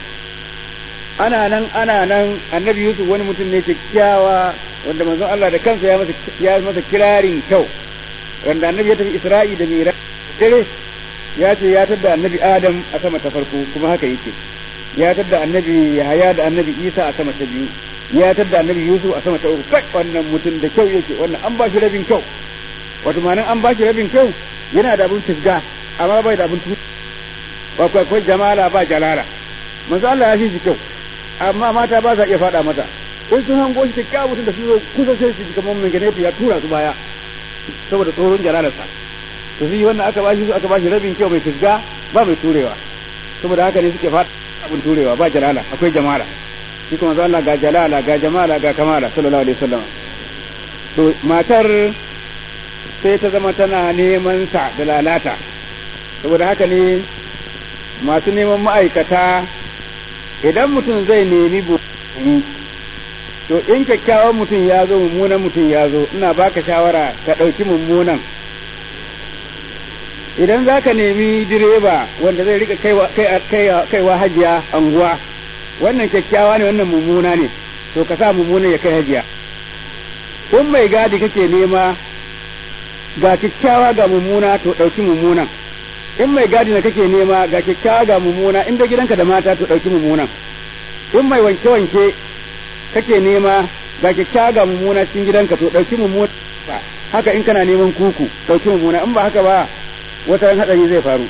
ana nan ana nan annabi Yusuf wani mutum ne kyakkyawa wanda manzon Allah da kansa ya masa ya masa kirarin kyau wanda annabi ya tafi Isra'i da Mira dare ya ce ya tadda annabi Adam a sama ta farko kuma haka yake ya tadda annabi Yahaya da annabi Isa a sama ta biyu ya tadda annabi Yusuf a sama ta uku kai wannan mutum da kyau yake wannan an ba shi rabin kyau wato ma'anin an ba shi rabin kyau yana da abin fisga amma bai da abin tu ba akwai jamala ba jalala manzo Allah ya fi shi kyau amma mata ba za iya faɗa mata in sun hango shi kyakkyawa mutum da su zo kusa sai su kamar mai gane ya tura su baya saboda tsoron jalalarsa to su yi wannan aka bashi su aka bashi rabin kyau mai fisga ba mai turewa saboda haka ne suke faɗa abin turewa ba jalala akwai jamala shi kuma Allah ga jalala ga jamala ga kamala sallallahu alaihi wasallam to matar sai ta zama tana neman sa da lalata saboda haka ne masu neman ma'aikata idan mutum zai nemi bukuni to in kyakkyawan mutum ya zo mummunan mutum ya zo ina baka shawara ka ɗauki mummunan idan za ka nemi direba wanda zai rika kaiwa hajiya anguwa wannan kyakkyawa ne wannan mummuna ne to ka sa mummunan ya kai hajiya in mai gadi kake nema ga kyakkyawa ga mummuna to ɗauki mummunan in mai gadi na kake nema ga kyakkyawa ga mummuna in da gidanka da mata to ɗauki mummunan in mai wanke-wanke kake nema ga kyakkyawa ga mummuna cikin gidanka to ɗauki mummuna haka in kana neman kuku ɗauki mummuna in ba haka ba wata ran hadari zai faru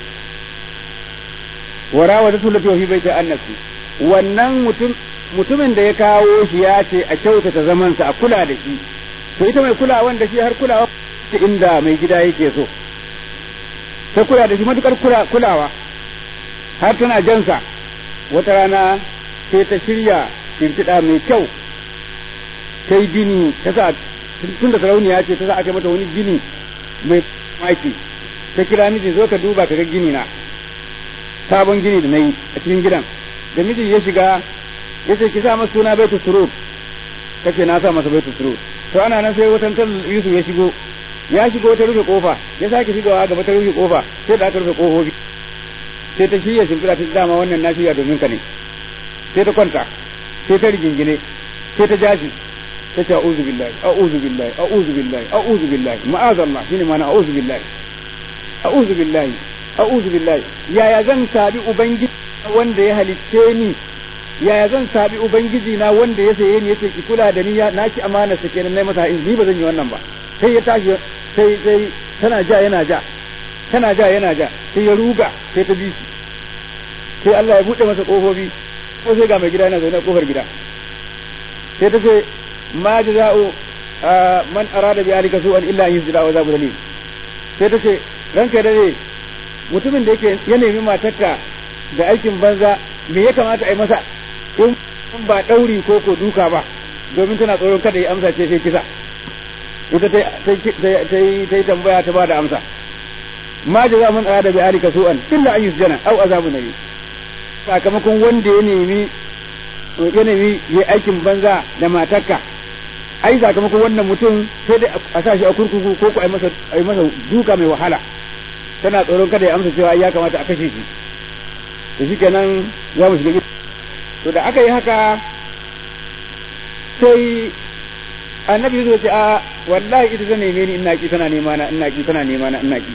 wara wa zatu lati fi baiti annasi wannan mutum mutumin da ya kawo shi ya ce a kyautata zamansa a kula da shi to ita mai kulawan da shi har kulawa inda mai gida yake so ta kula da shi matukar kulawa har tana jansa wata rana sai ta shirya shimfiɗa mai kyau ta yi gini ta sa tun da sarauniya ce ta sa aka mata wani gini mai maki ta kira miji zo ka duba ka ga gini na sabon gini da na yi a cikin gidan da miji ya shiga ya ce ki sa masa suna baitu surut kace na sa masa baitu surut to ana nan sai watan Yusuf ya shigo ya shigo ta rufe kofa ya sake shigawa gaba ta rufe kofa sai da aka rufe kofofi sai ta shirya shimfiɗa ta dama wannan na shirya domin ka ne sai ta kwanta sai ta rigingine sai ta jashi ta ce a'udhu billahi a'udhu billahi a'udhu billahi a'udhu billahi ma'azallah shine ma'ana a'udhu billahi a'udhu billahi a'udhu billahi yaya zan sabi ubangiji wanda ya halicce ni yaya zan sabi ubangiji na wanda ya saye ni yace ki kula da ni na ki amana sa kenan nayi masa ni ba zan yi wannan ba sai ya tashi sai sai tana ja yana ja tana ja yana ja sai ya ruga sai ta bi shi sai Allah ya bude masa kofofi ko sai ga mai gida yana zaune a kofar gida sai ta ce ma jaza'u man arada bi alika su'an illa an yusjida wa zabu dalil sai ta ce ranka da ne mutumin da yake ya nemi matarka da aikin banza me ya kamata a yi masa in ba ɗauri ko ko duka ba domin tana tsoron kada ya amsa ce sai kisa ita ta yi tambaya ta ba da amsa ma jaza man arada bi alika su'an illa an yusjana aw azabu nabi sakamakon wanda ya nemi ya nemi ya aikin banza da matarka ai sakamakon wannan mutum sai dai a sa shi a kurkuku ko ku ai masa ai masa duka mai wahala tana tsoron kada ya amsa cewa ya kamata a kashe shi to shikenan za mu shiga to da aka yi haka sai annabi zai ce a wallahi ita ta neme ni ina ki tana nema na ina ki tana nema na ina ki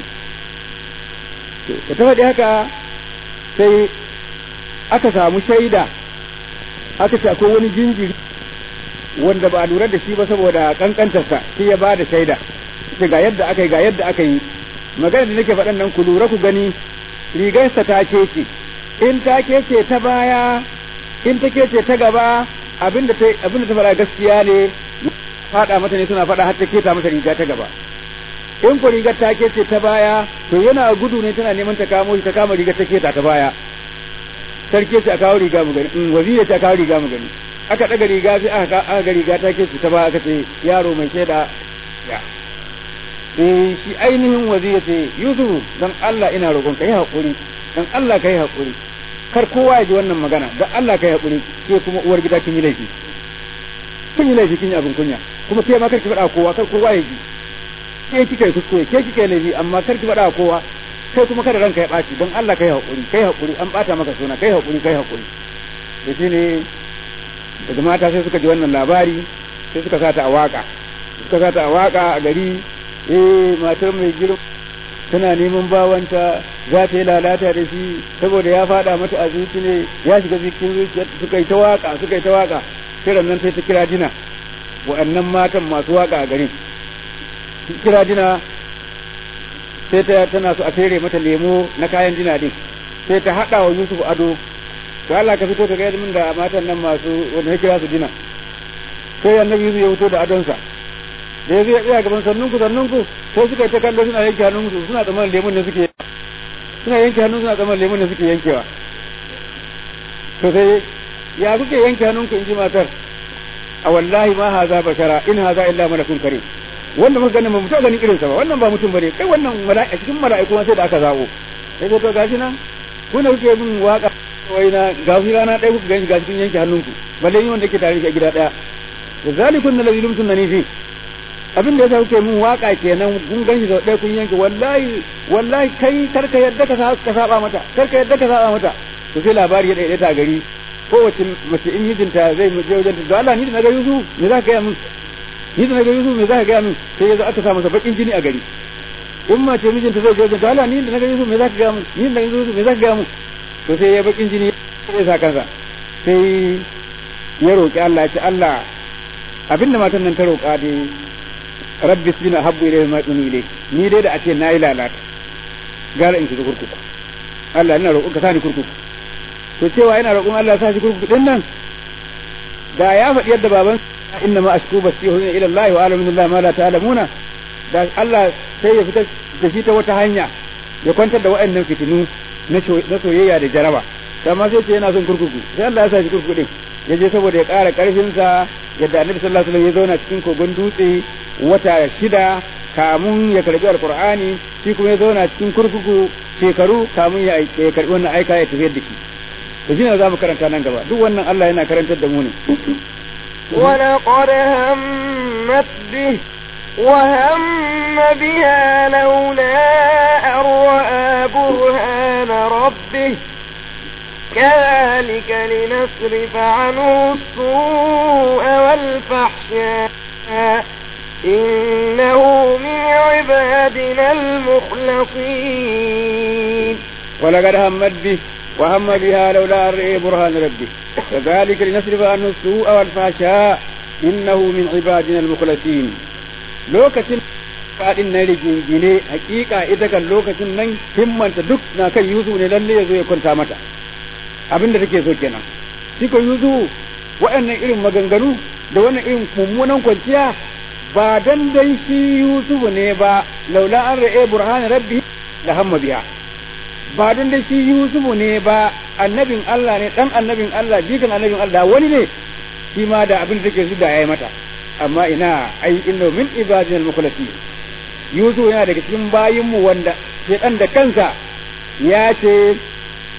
to da ta faɗi haka sai aka samu shaida aka ce akwai wani jinjiri wanda ba a lura da shi ba saboda kankantarsa shi ya ba da shaida ce ga yadda aka yi ga yadda aka yi magana da nake faɗan nan ku lura ku gani rigarsa ta kece in ta kece ta baya in ta kece ta gaba abinda ta abinda ta faɗa gaskiya ne faɗa mata ne suna faɗa har ta keta mata riga ta gaba in ku rigar ta kece ta baya to yana gudu ne tana neman ta kamo shi ta kama rigar ta keta ta baya sarki ce a kawo riga mu gani in waziri ce a kawo riga mu gani aka daga riga sai aka aka ga riga ta kece ta baya aka ce yaro mai shaida ya eh shi ainihin waziri ce Yusuf dan Allah ina roƙon ka yi hakuri dan Allah ka yi hakuri kar kowa ya ji wannan magana dan Allah ka yi hakuri ke kuma uwar gida kin yi laifi kin yi laifi kin yi abin kunya kuma ke ma kar ki faɗa kowa kar kowa ya ji ke kika yi kuskure ke kika yi laifi amma kar ki faɗa kowa kai kuma kada ranka ya ɓaci don Allah kai haƙuri kai haƙuri an ɓata maka suna kai haƙuri kai haƙuri da shi ne daga mata sai suka ji wannan labari sai suka sata a waƙa suka sata a waƙa a gari eh matar mai girma tana neman bawanta za ta yi lalata da shi saboda ya faɗa mata a zuci ne ya shiga cikin zuciya suka yi ta waƙa suka yi ta waƙa kiran nan sai ta kira dina wa'annan matan masu waƙa a garin kira dina sai ta tana so a fere mata lemo na kayan dina din sai ta haɗa wa Yusuf ado to Allah ka fito ka ga min da matan nan masu wanda ya kira su dina sai annabi Yusuf ya fito da adonsa da ya zai tsaya gaban sannun ku sannun ku sai suka yi ta kallo suna yanke hannun su suna tsammanin lemon ne suke suna yanke hannun suna tsammanin lemon ne suke yankewa to sai ya kuke yanke hannun ku in ji matar a wallahi ma haza bashara in haza illa malakun karim wanda muka ganin ba mu taɓa ganin irinsa ba wannan ba mutum bane kai wannan mala'i cikin mala'iku sai da aka zabo sai to gashi nan ku ne kuke bin waka wai na gafi rana ɗaya kuka gani gashi kun yanke hannunku balle ni wanda ke tare a gida ɗaya da zalikun na lazi lumtun ni fi abin da yasa kuke min waka kenan kun ganshi da ɗaya kun yanke wallahi wallahi kai karka yadda ka saba mata karka yadda ka saba mata to sai labari ya ɗaiɗaita ta gari kowace mace in mijinta zai je wajen da Allah ni da na ga Yusuf me za ka gaya min ni da naga Yusuf me za ka gaya min sai yazo aka sa masa bakin jini a gari in ma ce mijinta zai je da Allah ni da naga Yusuf me za ka gaya min ni da Yusuf me za ka gaya min to sai ya bakin jini ya sa kansa sai ya roki Allah ya ce Allah abinda matan nan ta roka dai rabbi sina habbu ilayhi ma tuni ilay ni dai da a ce nayi lalata gara in shiga kurkuku Allah ina roƙon ka sani kurkuku to cewa ina roƙon Allah ya sa shi kurkuku din nan da ya faɗi yadda baban inna ma ashku basihun ila Allah wa alamu billahi ma la ta'lamuna da Allah sai ya fita da shi ta wata hanya ya kwantar da waɗannan fitinu na soyayya da jaraba amma sai ce yana son kurkuku sai Allah ya sa shi kurkuku din ya je saboda ya ƙara ƙarfin sa yadda Annabi sallallahu alaihi wasallam ya zauna cikin kogon dutse wata shida kamun ya karbi alqur'ani shi kuma ya zauna cikin kurkuku shekaru kamun ya karbi wannan aika ya tafiyar da shi to shine za mu karanta nan gaba duk wannan Allah yana karantar da mu ne ولقد همت به وهم بها لولا أن رأى برهان ربه كذلك لنصرف عنه السوء والفحشاء إنه من عبادنا المخلصين ولقد همت به وهم بها لولا أن رأى برهان ربه كذلك لنصرف عنه السوء والفحشاء إنه من عبادنا المخلصين lokacin faɗin na rigingine hakika ita kan lokacin nan himmanta duk na kan Yusuf ne lalle ya zo ya kwanta mata abin da take so kenan shi ko Yusuf waɗannan irin maganganu da wannan irin mummunan kwanciya ba dan dai shi Yusuf ne ba laula an ra'e burhan rabbi la hamma biha ba don da shi Yusufu ne ba annabin Allah ne dan annabin Allah jikan annabin Allah wani ne shi ma da abin da take su da yayi mata amma ina ai inna min ibadina al-mukhlasin Yusuf yana daga cikin bayin mu wanda dan da kansa ya ce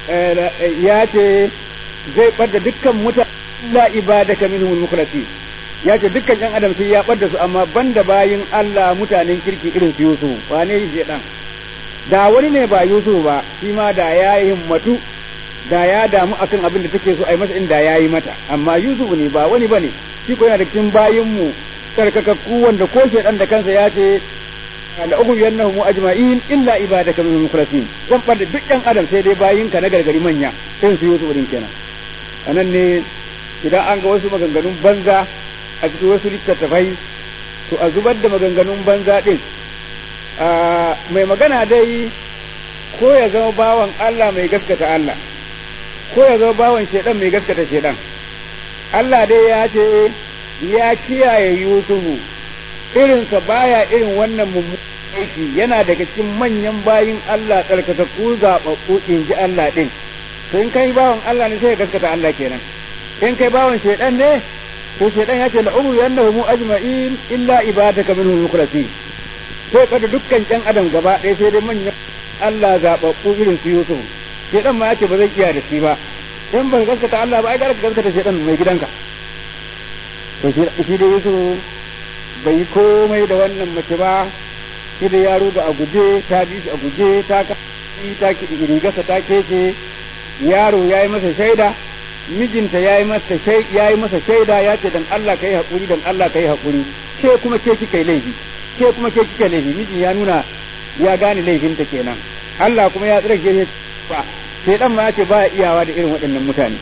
ya ce zai ɓadda dukkan mutane illa ibadaka minhumul mukhlasin ya ce dukkan yan adam sai ya ɓadda su amma banda bayin Allah mutanen kirki irin su Yusuf wane shi dan da wani ne ba Yusuf ba shi ma da ya yi himmatu da ya damu akan abin da take so a yi masa inda ya yi mata amma Yusuf ne ba wani bane shi ko yana da cikin bayin mu tsarkakakku wanda ko shedan da kansa ya ce la ughwiyannahum ajma'in illa ibadaka minhum mukhlasin zan bar duk yan adam sai dai bayinka na gargari manya irin su Yusuf din kenan anan ne idan an ga wasu maganganun banza a cikin wasu littattafai to a zubar da maganganun banza din mai magana dai ko ya zama bawan Allah mai gaskata Allah ko ya zama bawan shedan mai gaskata shedan Allah dai ya ce ya kiyaye Yusufu irinsa baya irin wannan mummunan aiki yana daga cikin manyan bayin Allah tsarkakakku zaɓaɓɓu in ji Allah ɗin to in kai bawan Allah ne sai ka gaskata Allah kenan in kai bawan shaidan ne to shaidan ya ce la umru yannahu ajma'in illa ibadaka minhum mukhlasin sai kada dukkan ƴan adam gaba ɗaya sai dai manyan Allah zaɓaɓɓu irin su Yusuf shaidan ma ya ce ba zai iya da shi ba in ba gaskata Allah ba ai gara ka gaskata shaidan mai gidanka to shi da Yusuf bai yi komai da wannan mace ba shi da yaro da a guje ta bi shi a guje ta ta rigarsa ta keke yaro ya yi masa shaida mijinta ya yi masa ya yi masa shaida ya ce dan Allah kai hakuri dan Allah kai hakuri ke kuma ke kika laifi ke kuma ke kika laifi miji ya nuna ya gane laifinta kenan Allah kuma ya tsira ke ba sai dan ma ya ce ba iyawa da irin waɗannan mutane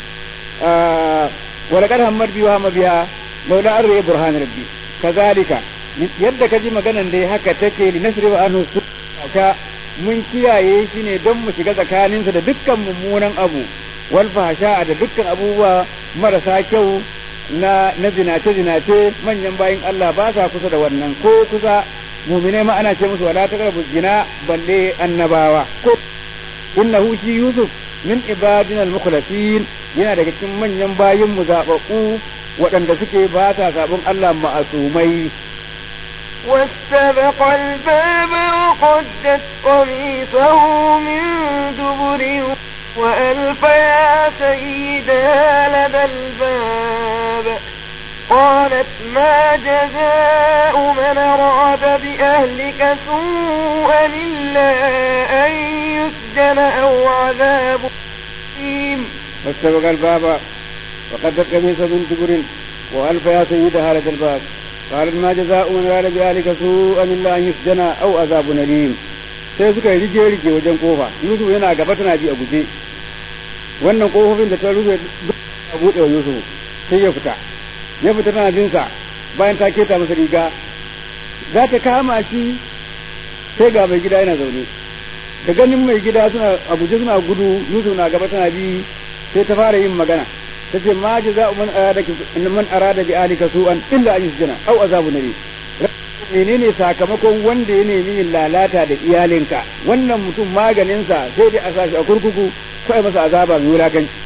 ولقد همت بي وهم بها لولا أن برهان ربي kazalika yadda ka ji maganan dai haka take li nasri wa anhu ka mun kiyaye shi ne don mu shiga tsakaninsa da dukkan mummunan abu wal fahsha da dukkan abubuwa marasa kyau na na zinace zinace manyan bayin Allah ba sa kusa da wannan ko kusa mu'mine ma ana ce musu wala taqrabu zina balle annabawa ko innahu shi yusuf min ibadina al-mukhlasin yana daga cikin manyan bayin mu zababbu waɗanda suke ba ta sabon Allah ma'asumai. واستبق الباب وقدت قميصه من دبر وألف يا سيدها لدى الباب قالت ما جزاء من أراد بأهلك سوءا إلا أن يسجن أو عذاب أليم واستبق الباب وقد قميص من دبر وألف يا سيدها لدى الباب قال ما جزاء من راد بذلك سوءا إلا أن يسجن أو عذاب أليم sai suka yi rige rige wajen kofa Yusuf yana gaba tana bi a guje wannan kofofin da ta rufe a buɗe wa Yusuf sai ya fita ya fita tana bin sa bayan ta keta masa riga za ta kama shi sai ga mai gida yana zaune da ganin mai gida suna a guje suna gudu Yusuf na gaba tana bi sai ta fara yin magana tace ma jaza'u man arada man arada bi alika su'an illa an yusjana aw azabu nabi menene sakamakon wanda ya nemi yin lalata da iyalinka wannan mutum maganinsa sai dai a sashi a kurkuku ko ai masa azaba mai wulakanci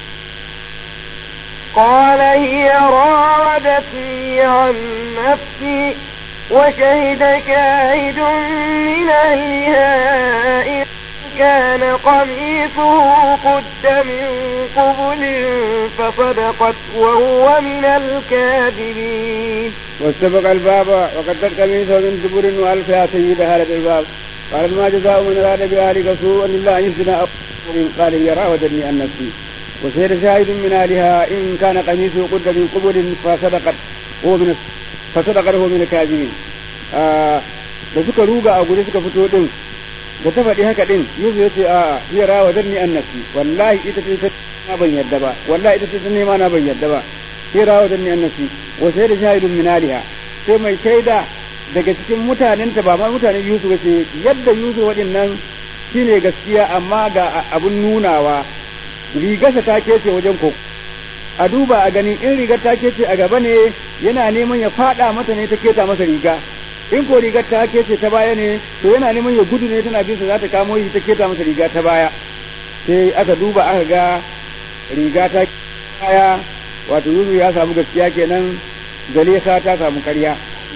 قال هي راودتني عن نفسي وشهد شاهد من أهلها إن كان قميصه قد من قبل فصدقت وهو من الكاذبين واستبق الباب وقدت قميصه من دبر والف يا سيدها لدى الباب قال ما جزاء من اراد بأهلك سوءا الا ان يسجن او قال هي راودتني عن نفسي وشهد شاهد من اهلها ان كان قميصه قد من قبل فصدقت هو من فصدقت هو من الكاذبين آه da suka ruga a guje suka fito din da ta faɗi haka din Yusuf ya ce a hiya rawadanni an nafsi wallahi ita ce ta ban yadda ba wallahi ita ce ta nema na ban yadda ba sai rawadanni an nafsi wa sai da shahidun min aliha sai mai shaida daga cikin mutanen ta ba ma mutanen Yusuf ce yadda Yusuf waɗannan shine gaskiya amma ga abun nunawa rigarsa ta kece wajen ko a duba a gani in rigar ta kece a gaba ne yana neman ya fada mata ne ta keta masa riga in ko rigar ta kece ta baya ne to yana neman ya gudu ne tana bisa za ta kamo shi ta keta masa riga ta baya sai aka duba aka ga riga ta baya wato Yusuf ya samu gaskiya kenan Zalisa ta samu karya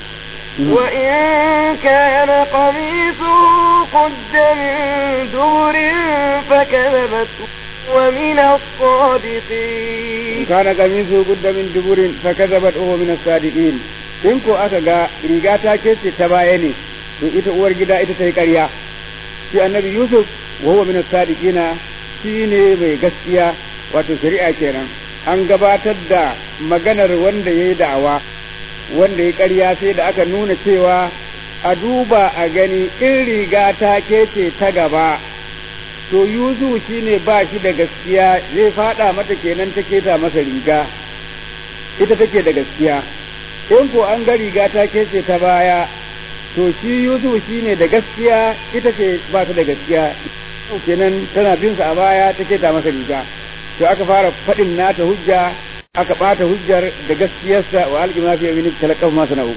وإن كان قميصه قد من دور فكذبت ومن الصادقين kana qamisu gudda min duburin fa kadzabat huwa min as-sadiqin in ko aka ga riga ta kece ta baya ne to ita uwar gida ita ta yi ƙarya shi annabi yusuf wa huwa min as-sadiqina shine mai gaskiya wato shari'a kenan an gabatar da maganar wanda yayi da'awa wanda ya ƙarya sai da aka nuna cewa a duba a gani in riga ta kece ta gaba to Yusuf shine ba shi da gaskiya zai fada mata kenan ta keta masa riga ita take da gaskiya in ko an ga riga ta kece ta baya to shi Yusuf shine da gaskiya ita ce ba ta da gaskiya kenan tana bin sa a baya ta keta masa riga to aka fara faɗin nata hujja aka ɓata hujjar da gaskiyarsa wa alƙima fi yamini talaqahu ma sana'u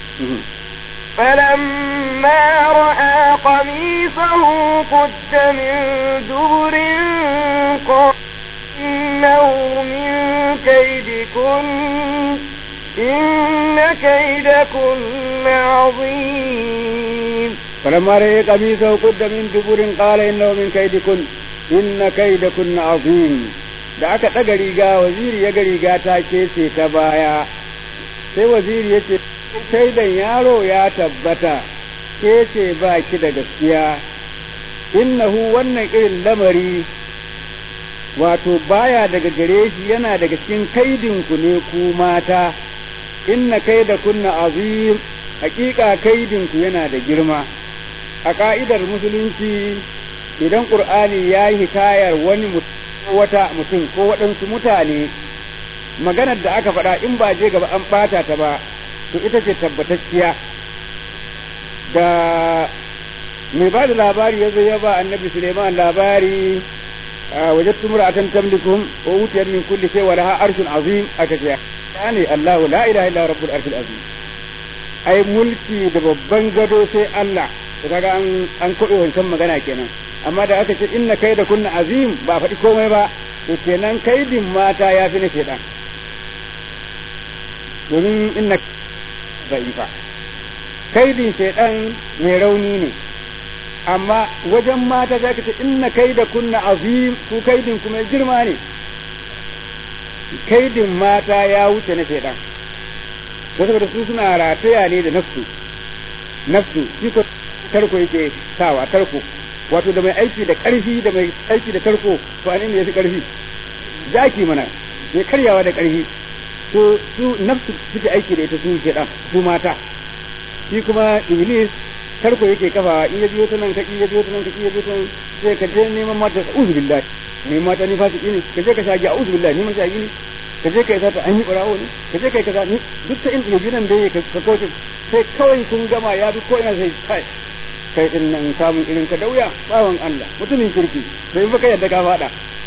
فلما رأى قميصه قد من دبر قال إنه من كيدكن إن كيدكن عظيم فلما رأى قميصه قد من دبر قال إنه من كيدكن إن كيدكن عظيم da aka ɗaga riga waziri ya ga riga ta kece ta baya sai waziri ya ce shaidan yaro ya tabbata ke ce ba ki da gaskiya innahu wannan irin lamari wato baya daga gare shi yana daga cikin kaidinku ne ku mata inna kaida kunna azim hakika kaidinku yana da girma a ka'idar musulunci idan qur'ani ya yi hikayar wani wata mutum ko waɗansu mutane maganar da aka faɗa in ba je gaba an ɓata ta ba to ita ce tabbatacciya da mai ba da labari ya zo ya ba annabi suleiman labari wajattu mura'atan tamlikum wa utiyat min kulli shay wa laha arshun azim aka ce yani allah la ilaha illa rabbul arshil azim ai mulki da babban gado sai allah to kaga an an kobe wancan magana kenan amma da aka ce inna kaida kunna azim ba faɗi komai ba to kenan kaidin mata ya fi na shedan domin inna za'ifa kaidin shaidan mai rauni ne amma wajen mata za ka ce inna kaida kunna azim ku kaidin kuma girma ne kaidin mata ya wuce na shaidan da saboda su suna rataya ne da nafsu nafsu shi ko tarko yake sawa tarko wato da mai aiki da karfi da mai aiki da tarko to anin ne yafi karfi jaki mana mai karyawa da karfi to su nafsu suke aiki da ita su shaidan su mata shi kuma iblis tarko yake kafawa in ya biyo ta nan ka ya biyo ta nan ka ya biyo ta nan sai ka je neman mata a'udhu billahi ne mata ni fasiki ne ka je ka shagi a'udhu billahi ni man shagi ne ka je ka yi sata an yi barawo ne ka je ka yi kaza ni duk ta inda yaji nan da yake ka kauce sai kawai kun gama ya bi ko ina sai kai kai din nan samun irin ka dauya bawan Allah mutumin kirki bai baka yadda ka fada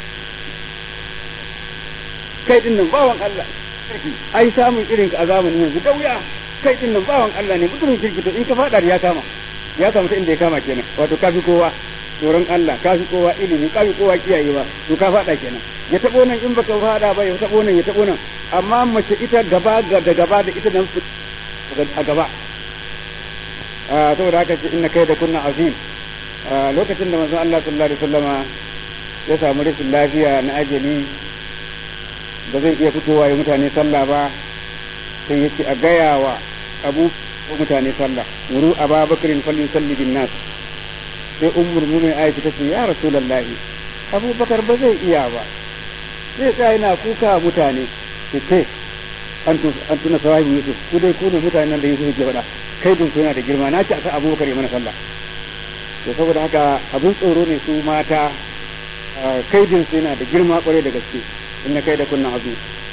kai din nan bawan Allah ai samun irin ka a zamanin yanzu dauya kai din nan bawan Allah ne mutumin kirki to in ka fada ya kama ya kama inda ya kama kenan wato kafi kowa tsoron Allah kafi kowa ilimi kafi kowa kiyayewa to ka fada kenan ya tabo nan in baka fada ba ya tabo nan ya tabo nan amma mace ita gaba da gaba da ita nan a gaba saboda haka ce inna kai da kunna azim lokacin da manzon Allah sallallahu alaihi wasallama ya samu rashin lafiya na ajali ba zai iya fitowa ya mutane sallah ba sai yake a gaya wa abu mutane sallah wuru aba bakarin fallin salli bin nas sai ummul mu'min aisha tace ya rasulullahi abubakar ba zai iya ba zai sa yana kuka mutane ce ce an tuna sawahi yusuf ku dai ku ne mutanen da yusuf ke faɗa kai dun ku yana da girma na ci a sa abubakar ya mana sallah to saboda haka abun tsoro ne su mata kaidin su yana da girma kwarai da gaske inna kai da kunna azu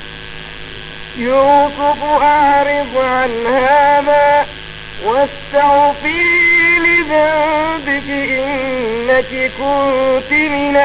يوسف أعرض عن هذا واستغفري لذنبك إنك كنت من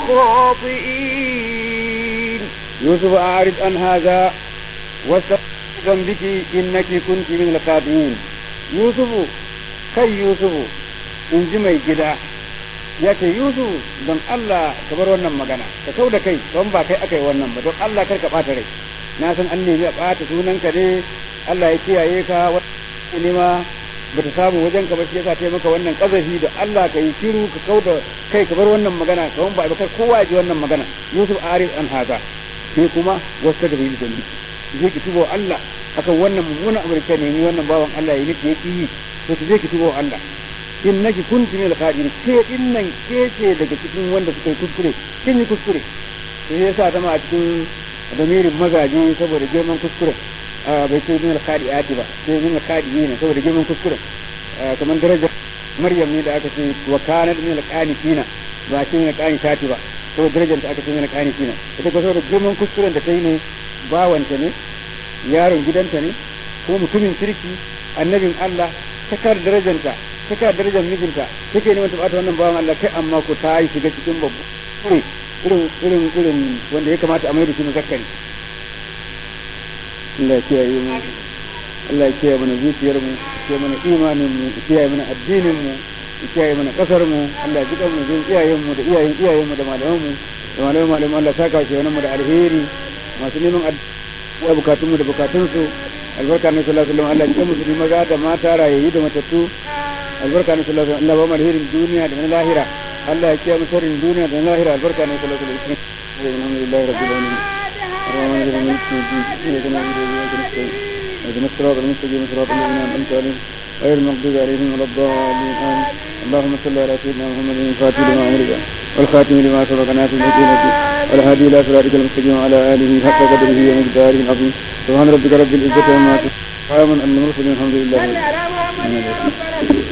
الخاطئين يوسف أعرض عن هذا واستغفري لذنبك إنك كنت من الخاطئين يوسف كي يوسف in ji mai gida ya ce Yusuf don Allah ka bar wannan magana ka kau da kai don ba kai aka yi wannan ba don Allah kar ka ɓata rai na san an nemi a ɓata sunanka ne Allah ya kiyaye ka wani nema bata samu wajen ka ba shi yasa ta maka wannan kazafi da Allah ka yi shiru ka kauda kai ka bar wannan magana ka ba ba kowa ya ji wannan magana Yusuf arif an haza sai kuma wasta da bai zambi je ki tubo Allah akan wannan mummunan amurka ne ni wannan bawan Allah ya nake yake yi to ki je ki tubo Allah innaki kunti min al-qadirin ke din nan ke ce daga cikin wanda suka yi kuskure kin yi kuskure sai yasa ta ma a cikin damirin mazaje saboda girman kuskure bai ce min al-qadiati ba sai min al-qadiina saboda girman kuskure kamar darajar Maryam ne da aka ce wa kanat min al-qanitina ba ce min al-qanitati ba saboda darajar da aka ce min al-qanitina ita ko saboda girman kuskuren da ta yi ne bawanta ne yaron gidanta ne ko mutumin kirki annabin Allah ta kar darajanta ta kar darajar mijinta take neman ta bata wannan bawan Allah kai amma ko ta yi shiga cikin babu irin irin irin wanda ya kamata a mai da shi muzakkari Allah ya kiyaye mu Allah ya kiyaye mana zuciyar mu ya mana imanin mu ya kiyaye mana addinin mu ya kiyaye mana kasar mu Allah ya jikan mu jin iyayen mu da iyayen iyayen mu da malaman mu da malaman malaman Allah saka shi wannan mu da alheri masu neman ya bukatun mu da bukatun su albarka na sallallahu alaihi wasallam Allah ya musulmi maza da mata rayayi da matattu albarka na sallallahu alaihi wasallam Allah ba mu alherin duniya da na lahira Allah ya kiyaye mu sharrin duniya da na lahira albarka na sallallahu alaihi wasallam alhamdulillahi rabbil alamin الرحمن الرحيم مالك يوم الدين إياك نعبد وإياك نستعين اهدنا الصراط المستقيم صراط الذين أنعمت عليهم غير المغضوب عليهم ولا الضالين آمين اللهم صل على سيدنا محمد الفاتح لما أمرك والخاتم لما سبق ناصر الدين والهادي إلى صراطك المستقيم وعلى آله حق قدره ومقداره العظيم سبحان ربك رب العزة عما يصفون سلام على المرسلين الحمد لله رب العالمين